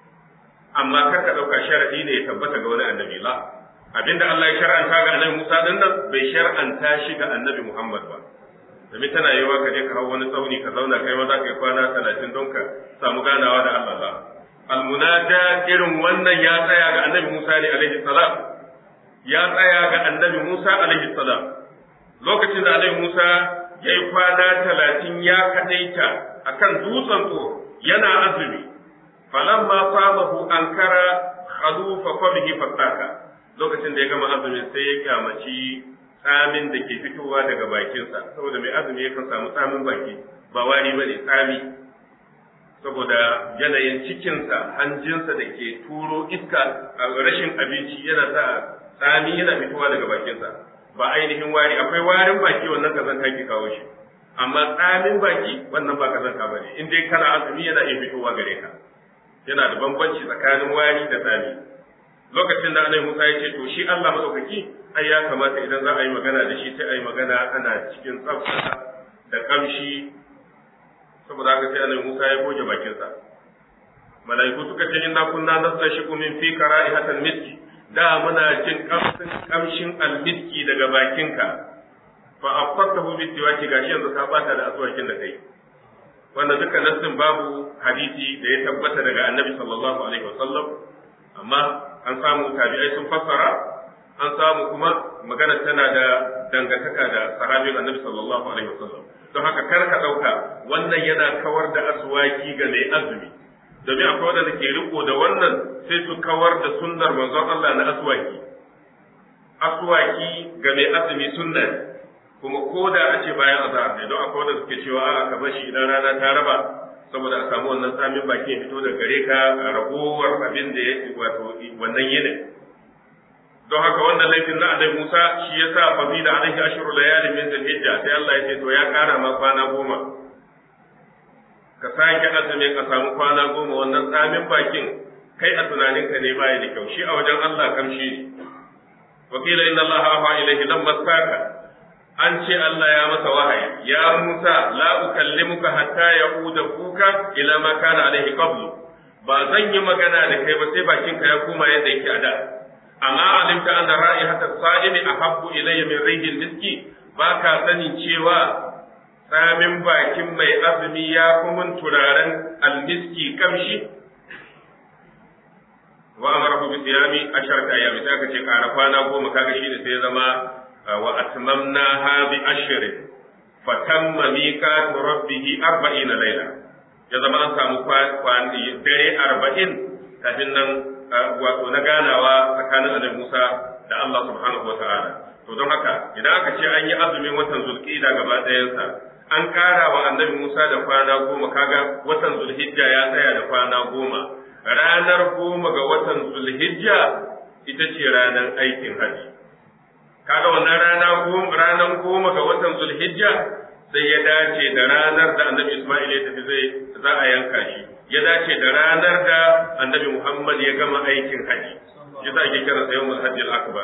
amma kar ka ɗauka sharadi ne ya tabbata ga wani annabi la abinda Allah ya shar'anta ga annabi Musa din nan bai shar'anta shi ga annabi Muhammad ba domin tana yiwa ka je ka hau wani tsauni ka zauna kai ma za ka yi kwana talatin don ka samu ganawa da Allah ba almunada irin wannan ya tsaya ga annabi Musa ne alaihi salam ya tsaya ga annabi Musa alaihi salam lokacin da annabi Musa ya yi kwana talatin ya kadaita akan dutsen tsoro yana azumi falamma samahu ankara khalufa qabihi fataka lokacin da ya gama azumin sai ya kyamaci tsamin da ke fitowa daga bakinsa saboda mai azumi yakan samu tsamin baki ba wari bane tsami saboda yanayin cikinsa hanjinsa da ke turo iska a rashin abinci yana sa tsami yana fitowa daga bakinsa ba ainihin wari akwai warin baki wannan kazanta ke kawo shi amma tsamin baki wannan ba kazanta bane in dai kana azumi yana iya fitowa gare ka yana da bambanci tsakanin wari da tsami lokacin da Annabi Musa ya ce to shi Allah madaukaki ai ya kamata idan za a yi magana da shi sai a yi magana ana cikin tsafta da kamshi saboda haka sai Annabi Musa ya goge bakinsa malaiku suka ce inna kunna nastashiqu min fi kara'ihatal miski da muna jin kamshin kamshin almiski daga bakinka fa afaqtahu bi tiwaki gashi yanzu ka bata da aswakin da kai wannan duka nassin babu hadisi da ya tabbata daga Annabi sallallahu alaihi wasallam amma an samu tabi'ai sun fassara an samu kuma magana tana da dangantaka da sahabin annabi sallallahu alaihi wasallam don haka kar ka dauka wannan yana kawar da aswaki ga mai azumi domin akwai wanda ke riko da wannan sai su kawar da sunnar manzon Allah na aswaki aswaki ga mai azumi sunna kuma ko da a ce bayan azhar ne don akwai wanda suke cewa a'a ka bashi idan rana ta raba saboda a samu wannan samin baki ya fito da gare ka a ragowar abin da ya wato wannan yinin don haka wannan laifin na annabi Musa shi ya sa fa da alaihi ashru layali min zulhijja sai Allah ya ce to ya kara ma kwana goma ka sake azumi ka samu kwana goma wannan samin bakin kai a tunaninka ne baya da kyau shi a wajen Allah kamshi ne wakila inna Allah afa ilaihi lamma saka an ce Allah ya masa wahayi ya Musa la ukallimuka hatta yauda kuka ila ma kana alaihi qablu ba zan yi magana da kai ba sai bakinka ya koma yadda yake a da amma alimta anna ra'ihata sa'imi ahabbu ilayya min rihil miski ba ka sani cewa tsamin bakin mai azumi ya fi mun turaren almiski kamshi wa amarahu bi siyami asharata ayyami sai aka ce kara kwana goma kaga shi da sai zama wa atmamna ha bi ashrin fa tamma miqatu rabbih 40 layla ya zama an samu kwana dare 40 kafin nan wato na ganawa tsakanin annabi Musa da Allah subhanahu wa ta'ala to don haka idan aka ce an yi azumin watan zulqa'ida gaba ɗayansa an ƙara wa annabi Musa da kwana goma kaga watan zulhijja ya tsaya da kwana goma ranar goma ga watan zulhijja ita ce ranar aikin haji kaga wannan rana goma ranar goma ga watan zulhijja sai ya dace da ranar da annabi Ismail ya tafi zai za a yanka shi ya dace da ranar da annabi Muhammad ya gama aikin haji yasa ake kira sa yawmul hajjil akbar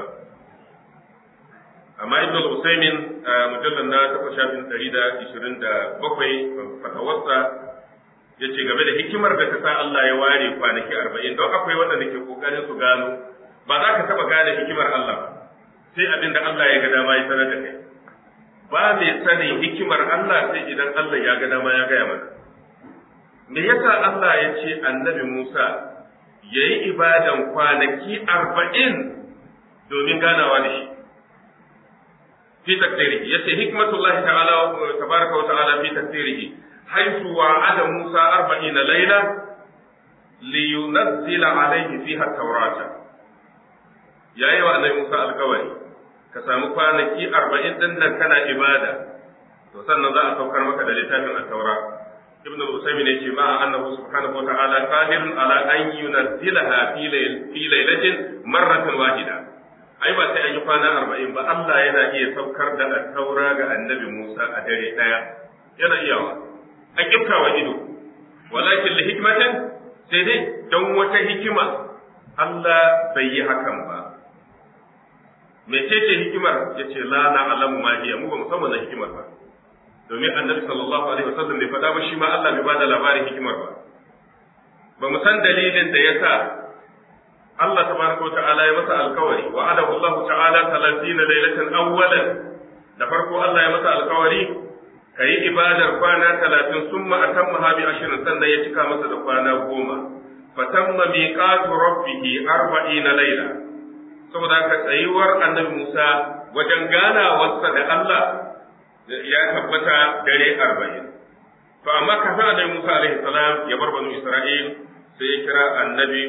amma ibn al-usaymin mujallal na takwas shafin ɗari da ishirin da bakwai fatawarsa ya ce game da hikimar da ta sa Allah ya ware kwanaki arba'in don akwai waɗanda ke ƙoƙarin su gano ba za ka taɓa gane hikimar Allah ba sai abin da Allah ya ga dama ya sanar da kai ba mai sanin hikimar Allah sai idan Allah ya ga dama ya gaya mana me yasa Allah ya ce annabi Musa ya yi ibadan kwanaki arba'in domin ganawa da shi في تقديره يسي حكمة الله تعالى تبارك وتعالى في تقديره حيث وعد موسى أربعين ليلة لينزل عليه فيها التوراة يا أيها النبي موسى الكواري كسامو كوانكي أربعين دنا كان إبادة وسنة ذا أتوكر مكة دلتان التوراة ابن الأسيمين يجي مع أنه سبحانه وتعالى قادر على أن ينزلها في, ليل في ليلة مرة واحدة ai ba sai an yi kwana arba'in ba Allah yana iya saukar da taura ga annabi Musa a dare ɗaya yana iyawa a kiftawa ido walakin li hikmatin sai dai don wata hikima Allah bai yi hakan ba mecece hikimar ya ce la na alamu ma hiya mu ba musamman na hikimar ba domin annabi sallallahu alaihi wasallam bai faɗa ba shi ma Allah bai bada labarin hikimar ba ba mu san dalilin da yasa Allah tabaraka wa ta'ala ya masa alkawari wa adahu Allah ta'ala 30 lailatan awwalan da farko Allah ya masa alkawari kai ibadar kwana 30 summa atamma bi ashirin sannan ya cika masa da kwana goma fatamma miqatu rabbih 40 laila saboda ka tsayuwar annabi Musa wajen ganawarsa da Allah ya tabbata dare 40 to amma kafin annabi Musa alaihi salam ya bar banu Isra'il sai ya kira annabi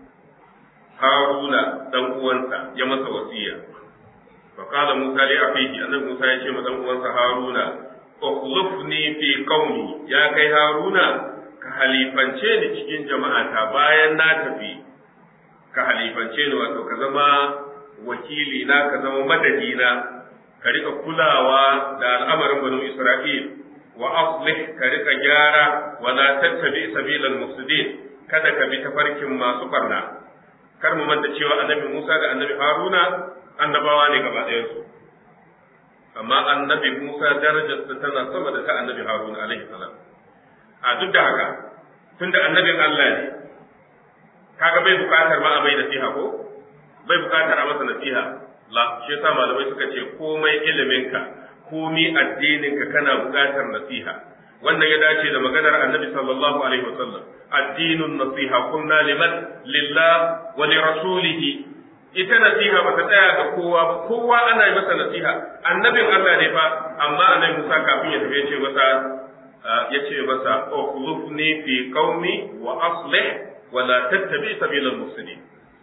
Haruna dan uwansa ya masa wasiya. Fa qala Musa li afihi annabi Musa ya ce ma dan uwansa Haruna ukhlifni fi qaumi ya kai Haruna ka halifance ni cikin jama'ata bayan na tafi ka halifance ni wato ka zama wakili na ka zama madadi na ka rika kulawa da al'amarin banu Isra'il wa aslih ka rika gyara wa la tattabi sabilal mufsidin kada ka bi tafarkin masu barna kar mu manta cewa annabi Musa da annabi Haruna annabawa ne gaba ɗayansu amma annabi Musa darajarsa tana sama da ta annabi Haruna alaihi salam a duk da haka tunda annabin Allah ne kaga bai bukatar ma a mai nasiha ko bai bukatar a masa nasiha la shi yasa malamai suka ce komai iliminka komai addininka kana bukatar nasiha wannan ya dace da maganar annabi sallallahu alaihi wasallam addinun nasiha kunna liman lillah wa li rasulihi ita nasiha ba ta tsaya ga kowa ba kowa ana yi masa nasiha annabin Allah ne fa amma annabi Musa kafin ya tafi ya ce masa ya ce masa ukhlufni fi qaumi wa aslih wa la tattabi sabilal mufsidin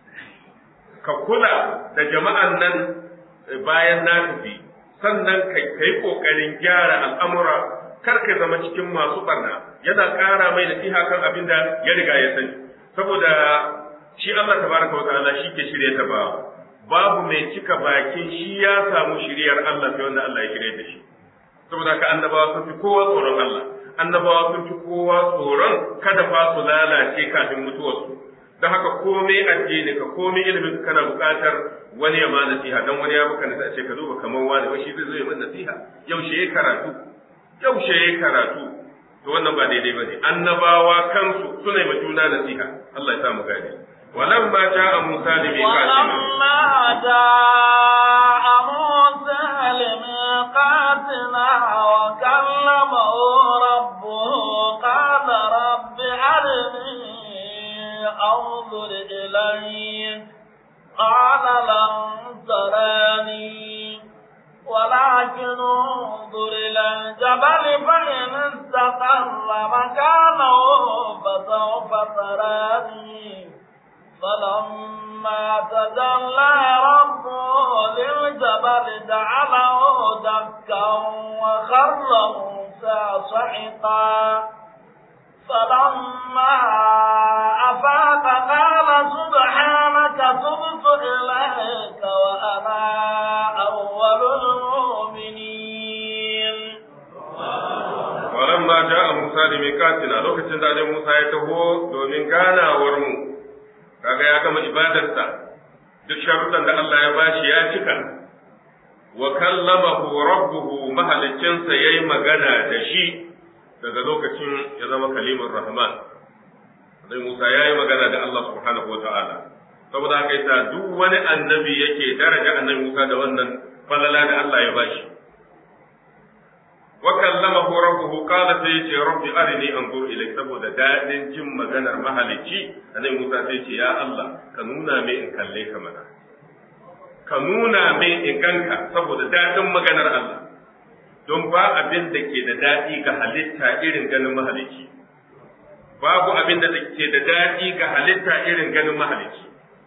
ka kula da jama'an nan bayan na tafi sannan kai kai kokarin gyara al'amura kar ka zama cikin masu barna yana ƙara mai nasiha kan abin da ya riga ya sani saboda shi Allah tabaraka wa ta'ala shi ke shirye ta ba babu mai cika bakin shi ya samu shiryar Allah sai wanda Allah ya shirye da shi saboda haka annabawa sun fi kowa tsoron Allah annabawa sun fi kowa tsoron kada fa su lalace kafin mutuwarsu don haka komai addini ka komai ilimin kana buƙatar wani ya ma nasiha dan wani ya baka nasiha ce ka duba kamar wani wai shi zai zo ya min nasiha yaushe ya karatu yaushe ya karatu to wannan ba daidai bane annabawa kansu suna yi juna nasiha Allah ya sa mu gane ولما جاء موسى لميقاتنا ولما جاء موسى لميقاتنا وكلمه ربه قال رب أرني أنظر إليك قال لن تراني ولكن انظر إلى الجبل فإن استقر مكانه فسوف تراني فلما تجلى ربه للجبل جعله دكا وخر موسى صعقا فلما أفاق قال سبحانك تبت إليك وأنا أول المؤمنين falamma ja'a Musa da miqatina lokacin da Annabi Musa ya taho domin ganawar mu kaga ya gama ibadarsa duk sharuɗan da Allah ya bashi ya cika wa kallamahu rabbuhu mahalicinsa yayi magana da shi daga lokacin ya zama kalimar rahman Annabi Musa yayi magana da Allah subhanahu wa ta'ala saboda haka yasa duk wani annabi yake daraja Annabi Musa da wannan falala da Allah ya bashi wa kallamahu rabbuhu qala sai yace rabbi arini anzur ilayk saboda dadin jin maganar mahalicci Annabi Musa sai yace ya Allah ka nuna me in kalle ka mana ka nuna me in ganka saboda dadin maganar Allah don ba abin da ke da daɗi ga halitta irin ganin mahalicci babu abin da ke da daɗi ga halitta irin ganin mahalicci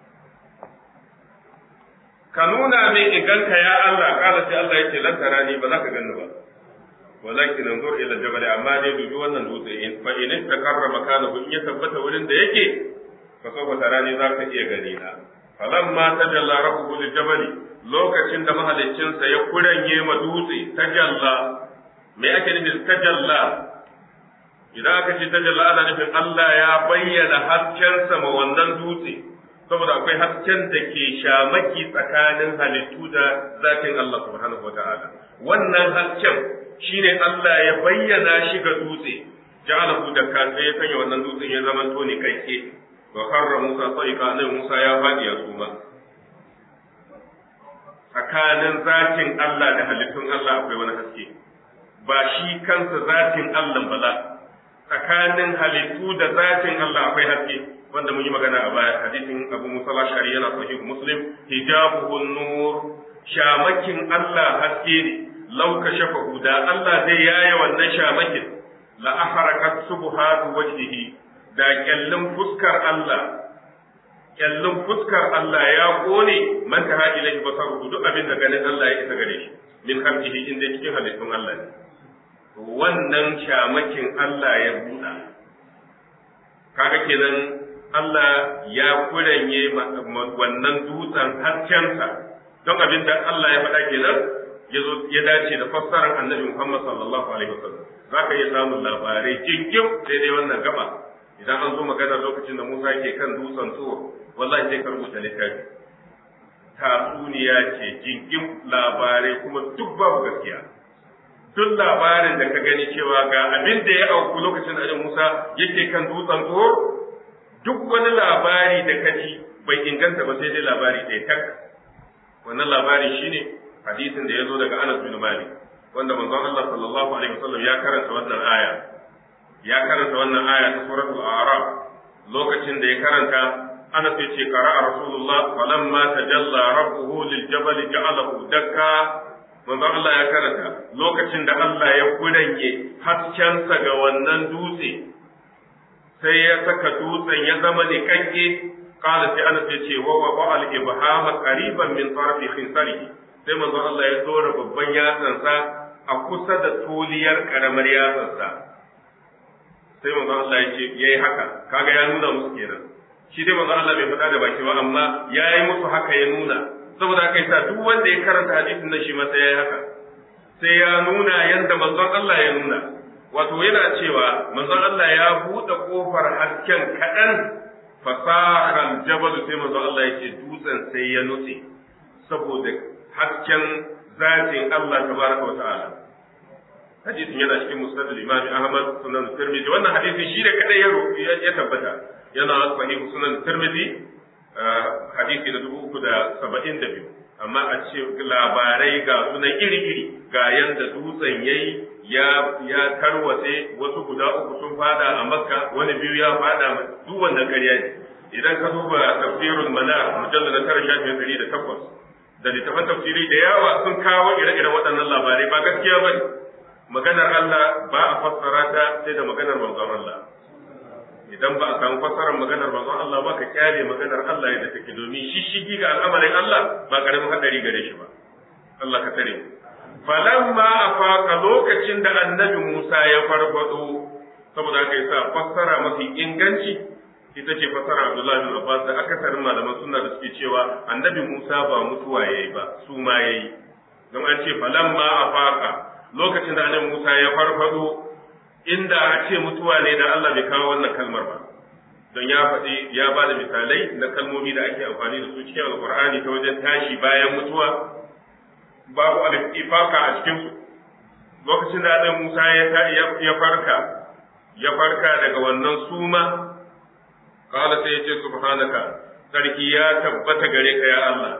ka nuna min iganka ya Allah kala sai Allah yake lan tarani ba za ka ganni ba walakin anzur ila jabal amma dai dubi wannan dutse in fa in takarra makanahu in ya tabbata wurin da yake fa sawfa tarani za ka iya gani na falamma tajalla rabbuhu lil jabali lokacin da mahaliccinsa ya kuranye ma dutse tajalla me ake nufi tajalla idan aka ce tajalla ana nufin Allah ya bayyana haskensa ma wannan dutse saboda akwai hasken da ke shamaki tsakanin halittu da zatin Allah subhanahu wa ta'ala wannan hasken shine Allah ya bayyana shi ga dutse ja'alahu da ka sai ya sanya wannan dutsen ya zama to ne kai wa karra Musa sa'iqa annabi Musa ya fadi ya suma tsakanin zatin Allah da halittun Allah akwai wani haske ba shi kansa zatin Allah ba la tsakanin halittu da zatin Allah akwai haske wanda mun yi magana a baya hadisin Abu Musa al-Ashari yana sahih Muslim hijabuhu nur shamakin Allah haske ne law kashafahu da Allah zai yaye wannan shamakin la aharakat subhatu wajhihi da kyallin fuskar Allah kyallin fuskar Allah ya kone man ta ilaihi basaruhu duk abin da ganin Allah ya isa gare shi min khalqihi inda cikin halittun Allah ne wannan shamakin Allah ya buɗa kaga kenan Allah ya kuranye wannan dutsen haskensa don abin da Allah ya faɗa kenan ya zo ya dace da fassarar annabi Muhammad sallallahu alaihi wasallam za ka iya samun labarai jinkim daidai wannan gaba idan an zo magana lokacin da Musa ke kan dutsen tsoro wallahi sai ka rubuta littafi tatsuniya ce jinkim labarai kuma duk babu gaskiya duk labarin da ka gani cewa ga abin da ya auku lokacin da Musa yake kan dutsen tsoro duk wani labari da ka ji bai inganta ba sai dai labari ɗaya tak wannan labari shine hadisin da ya zo daga Anas bin Malik wanda manzon Allah sallallahu alaihi wasallam ya karanta wannan aya ya karanta wannan aya ta suratul a'raf lokacin da ya karanta ana sai ce qara'a rasulullah falamma tajalla rabbuhu lil jabal ja'alahu dakka manzon Allah ya karanta lokacin da Allah ya kuranye haskensa ga wannan dutse sai ya saka dutsen ya zama ne kanke qala sai ana sai ce wa wa al ibhama qariban min tarfi khinsarihi sai manzon Allah ya dora babban yatsansa a kusa da toliyar karamar yatsansa sai manzon Allah ya ce yayi haka kaga ya nuna musu kenan shi dai manzon Allah bai faɗa da baki ba amma yayi musu haka ya nuna saboda haka yasa duk wanda ya karanta hadisin nan shi ma sai yayi haka sai ya nuna yanda manzon Allah ya nuna wato yana cewa manzon Allah ya buɗe kofar hasken kaɗan fasahal jabal sai manzon Allah ya ce dutsen sai ya nutse saboda hasken zatin Allah tabaraka wa ta'ala hadisin yana cikin musnad al-imam Ahmad sunan Tirmidhi wannan hadisin shi da kadai ya tabbata yana sahih sunan Tirmidhi hadisi da dubu uku da saba'in da biyu amma a ce labarai ga sunan iri-iri ga yanda dutsen yayi ya ya tarwatse wasu guda uku sun fada a makka wani biyu ya fada duk wannan ƙarya ne idan ka duba tafsirul manar mujallal na tara shafin ɗari da takwas da littafan tafsiri da yawa sun kawo ire-iren waɗannan labarai ba gaskiya ba ne maganar Allah ba a fassara ta sai da maganar manzon Allah idan ba a samu fassarar maganar manzon Allah ba ka kyale maganar Allah yadda take domin shishigi ga al'amarin Allah ba karamin hadari gare shi ba Allah ka tare falamma afaqa lokacin da annabi Musa ya farfado saboda haka yasa fassara mafi inganci ita ce fassara Abdullahi bin Abbas da akasarin malaman sunna da suke cewa annabi Musa ba mutuwa yayi ba su ma yayi don an ce falamma afaqa lokacin da annabi Musa ya farfado inda a ce mutuwa ne da Allah bai kawo wannan kalmar ba don ya faɗi ya ba da misalai na kalmomi da ake amfani da su cikin alkur'ani ta wajen tashi bayan mutuwa babu al-ifaka a cikin su lokacin da Adam Musa ya farka ya farka daga wannan suma kala sai ya ce subhanaka sarki ya tabbata gare ka ya Allah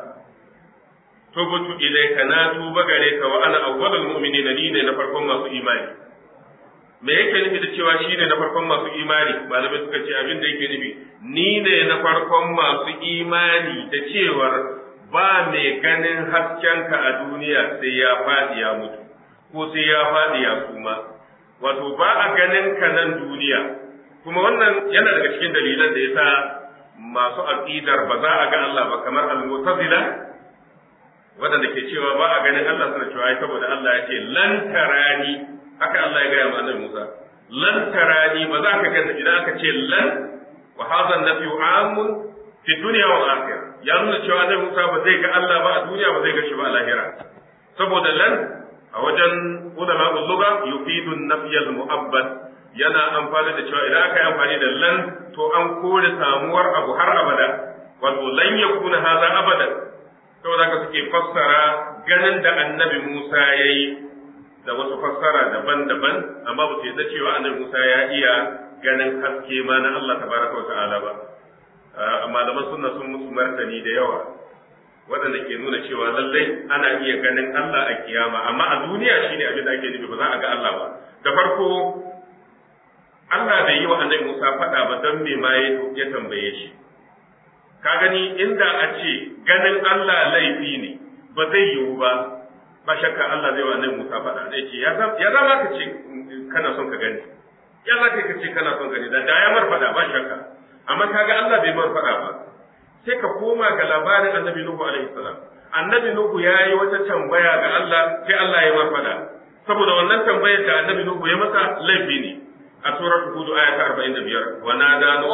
tubtu ilayka na tuba gare ka wa ana awwalul mu'minina ni ne na farkon masu imani me yake nufi da cewa shi ne na farkon masu imani malamai suka ce abin da yake nufi ni ne na farkon masu imani da cewar ba mai ganin haskenka a duniya sai ya faɗi ya mutu ko sai ya faɗi ya suma wato ba a ganin ka nan duniya kuma wannan yana daga cikin dalilan da yasa masu aqidar ba za a ga Allah ba kamar al-mu'tazila wadanda ke cewa ba a ganin Allah suna cewa ai saboda Allah ya ce lan tarani haka Allah ya gaya ma annabi Musa lan tarani ba za ka gani idan aka ce lan wa hadha nafyu amun fi dunya wal akhirah ya nuna cewa annabi Musa ba zai ga Allah ba a duniya ba zai ga shi ba a lahira saboda lan a wajen ulama lugha yufidu an-nafy al-mu'abbad yana amfani da cewa idan aka yi amfani da lan to an kore samuwar abu har abada wato lan yakuna hadha abadan saboda haka suke fassara ganin da annabi Musa yayi da wasu fassara daban-daban amma ba su yadda cewa annabi Musa ya iya ganin haske ma na Allah tabaraka wa ta'ala ba malaman sunna sun musu martani da yawa waɗanda ke nuna cewa lallai ana iya ganin Allah a kiyama amma a duniya shine abin da ake nufi ba za a ga Allah ba da farko Allah bai yi wa annabi Musa faɗa ba don me ma ya tambaye shi ka gani inda a ce ganin Allah laifi ne ba zai yiwu ba ba shakka Allah zai wa annabi Musa faɗa zai ce ya zama ka ce kana son ka gani ya za ka ce kana son gani da ya mar faɗa ba shakka amma kaga Allah bai mar faɗa ba sai ka koma ga labarin annabi Nuhu alaihi salam annabi Nuhu ya yi wata tambaya ga Allah sai Allah ya mar faɗa saboda wannan tambayar da annabi Nuhu ya masa laifi ne a surar Hud aya ta 45 wa nada Nuhu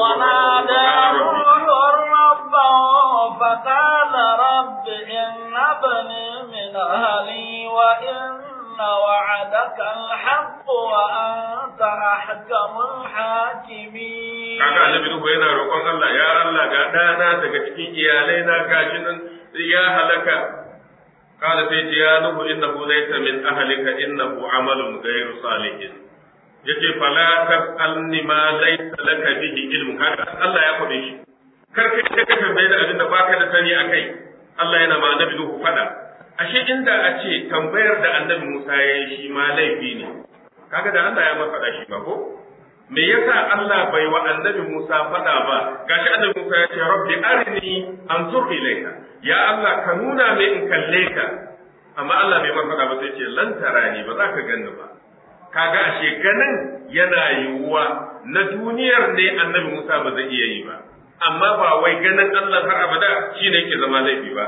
ربه فقال رب إن ابني من أهلي وإن وعدك الحق وأنت أحكم الحاكمين kaga annabi Nuhu yana roƙon Allah ya Allah ga ɗana daga cikin iyalai na gashi nan ya halaka قال سيدي يا نوح إنه ليس من أهلك إنه عمل غير صالح yace fala tas'alni ma laysa laka bihi ilmu haka Allah ya faɗe shi kar kai ka tambaye da abin da baka da sani akai Allah yana ma annabi Nuhu fada ashe inda a ce tambayar da annabi Musa ya yi shi ma laifi ne kaga da Allah ya ma faɗa shi ba ko me yasa Allah bai wa annabi Musa fada ba gashi annabi Musa ya ce rabbi arini anzur ilayka ya Allah ka nuna min in kalle ka amma Allah bai ma fada ba sai ce lan tarani ba za ka ganni ba kaga ashe ganin yana yiwuwa na duniyar ne annabi Musa ba zai iya yi ba amma ba wai ganin Allah har abada shine yake zama laifi ba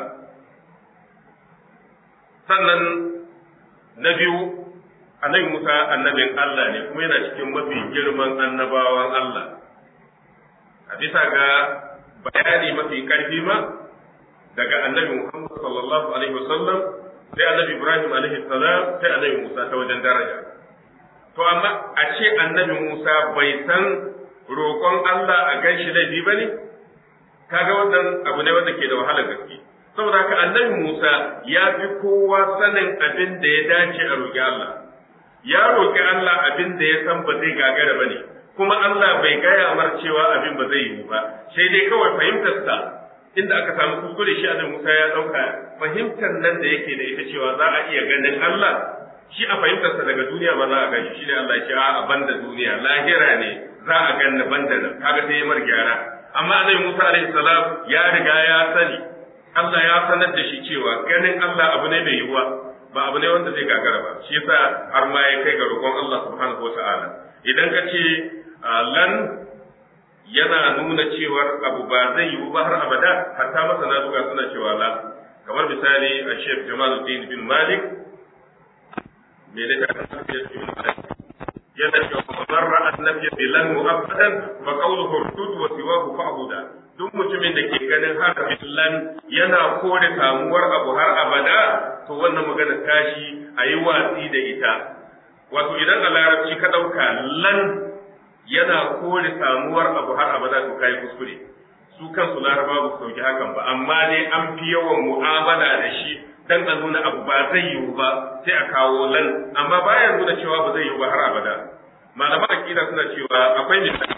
sannan na biyu annabi Musa annabin Allah ne kuma yana cikin mafi girman annabawan Allah a bisa ga bayani mafi karfi ma daga annabi Muhammad sallallahu alaihi wasallam sai annabi Ibrahim alaihi salam sai annabi Musa ta wajen daraja to amma a ce annabi Musa bai san roƙon Allah a ganshi laifi bane kaga wannan abu ne wanda ke da wahalar gaske saboda haka annabi Musa ya fi kowa sanin abin da ya dace a roƙi Allah ya roƙi Allah abin da ya san ba zai gagara ba ne kuma Allah bai gaya mar cewa abin ba zai yiwu ba sai dai kawai fahimtarsa inda aka samu kuskure shi annabi Musa ya ɗauka fahimtar nan da yake da ita cewa za a iya ganin Allah shi a fahimtarsa daga duniya ba za a gani shi ne Allah ya ce a banda duniya lahira ne za a ganni banda nan kaga sai ya mar gyara amma annabi Musa alaihi salam ya riga ya sani Allah ya sanar da shi cewa ganin Allah abu ne mai yiwuwa ba abu ne wanda zai gagara ba shi yasa har ma ya kai ga roƙon Allah subhanahu wataala idan ka ce lan yana nuna cewar abu ba zai yiwu ba har abada hatta masana duka suna cewa la kamar misali a Sheikh Jamaluddin bin Malik me da ta yana cewa man ra'a an-nabiy bilan mu'abbadan fa qawluhu rudud wa siwahu fa'buda duk mutumin da ke ganin harafin lan yana kore samuwar abu har abada to wannan magana tashi a yi watsi da ita wato idan a larabci ka ɗauka lan yana kore samuwar abu har abada to kai kuskure su kansu laraba ba su sauki hakan ba amma dai an fi yawan mu'amala da shi dan a nuna abu ba zai yiwu ba sai a kawo lan amma bayan nuna cewa ba zai yiwu ba har abada malaman aqida suna cewa akwai misali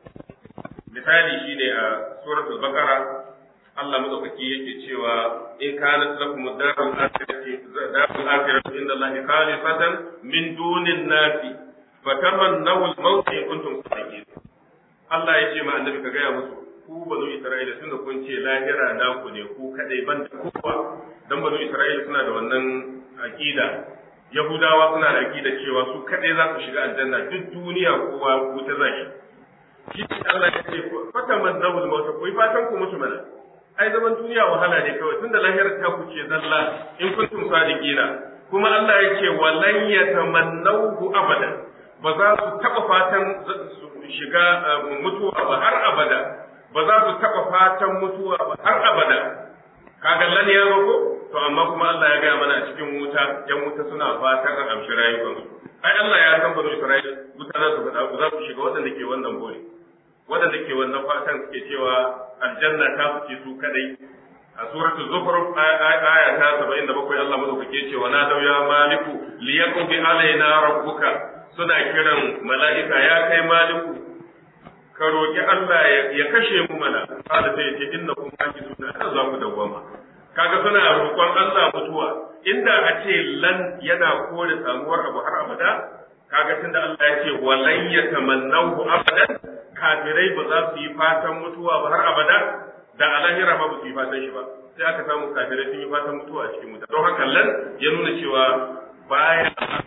misali shine a suratul baqara Allah madaukaki yake cewa in kanat lakum darul akhirati darul akhirati inda Allah khalifatan min dunin nasi fatamannaw al-maut in kuntum sadiqin Allah ya ce ma annabi ka gaya musu ku banu Isra'ila tunda kun ce lahira na ku ne ku kadai ban da kowa dan banu Isra'ila suna da wannan aqida Yahudawa suna da aqida cewa su kadai za su shiga aljanna duk duniya kowa wuta zai shi Allah ya ce fatamannaw al-maut ku fatan ku mutu mana ai zaman duniya wahala ne kawai tunda lahirar ta ku ce zalla in kuntum sadiqina kuma Allah ya ce walan yatamannahu abadan ba za su taba fatan su shiga mutuwa ba har abada ba za su taba fatan mutuwa ba har abada kaga lan ya roko to amma kuma Allah ya gaya mana a cikin wuta yan wuta suna fatan an amshi rayukansu ai Allah ya san banu Isra'ila wuta za su za su shiga waɗanda ke wannan bore waɗanda ke wannan fatan suke cewa aljanna ta fice su kadai a suratul zukhruf aya ta 77 Allah madaukake ce wa nadaw ya maliku liyaqdi alaina rabbuka suna kiran mala'ika ya kai maliku ka roki Allah ya kashe mu mana kada sai ce innakum makiduna har za ku dawwama kaga suna roƙon Allah mutuwa inda a ce lan yana kore samuwar abu har abada kaga tunda Allah ya ce walan yatamannahu abadan kafirai ba za su yi fatan mutuwa ba har abada da a lahira ba su yi fatan shi ba sai aka samu kafirai sun yi fatan mutuwa a cikin wuta don haka lan ya nuna cewa baya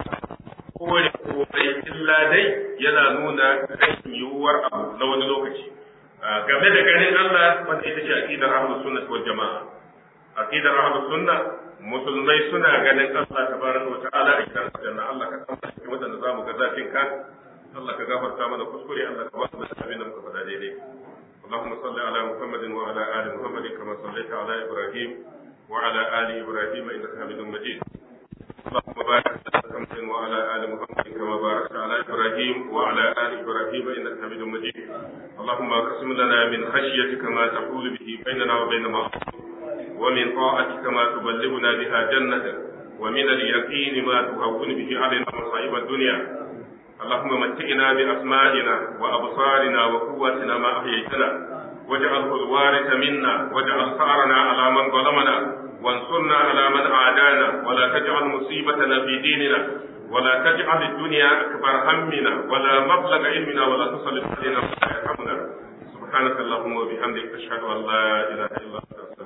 kore komai illa dai yana nuna rashin yiwuwar abu na wani lokaci game da ganin Allah wanda ita ce aqidar ahlus sunnah wal jamaa aqidar ahlus sunnah musulmai suna ganin Allah tabaraka wa ta'ala a gidan aljanna Allah ka san cikin wadanda zamu ga zafin ka Allah ka gafarta mana kuskure Allah ka ba mu da abin da muka faɗa daidai اللهم صل على محمد وعلى ال محمد كما صليت على ابراهيم وعلى ال ابراهيم انك حميد مجيد اللهم بارك على محمد وعلى ال محمد كما باركت على ابراهيم وعلى ال ابراهيم انك حميد مجيد اللهم اقسم لنا من خشيتك ما تحول به بيننا وبين معصيتك ومن طاعتك ما تبلغنا بها جنتك ومن اليقين ما تهون به علينا مصائب الدنيا اللهم متئنا بأسمائنا وأبصارنا وقواتنا ما أحييتنا واجعله الوارث منا واجعل ثأرنا على من ظلمنا وانصرنا على من عادانا ولا تجعل مصيبتنا في ديننا ولا تجعل الدنيا أكبر همنا ولا مبلغ علمنا ولا تسلط علينا ولا يرحمنا سبحانك اللهم وبحمدك أشهد أن لا إله إلا أنت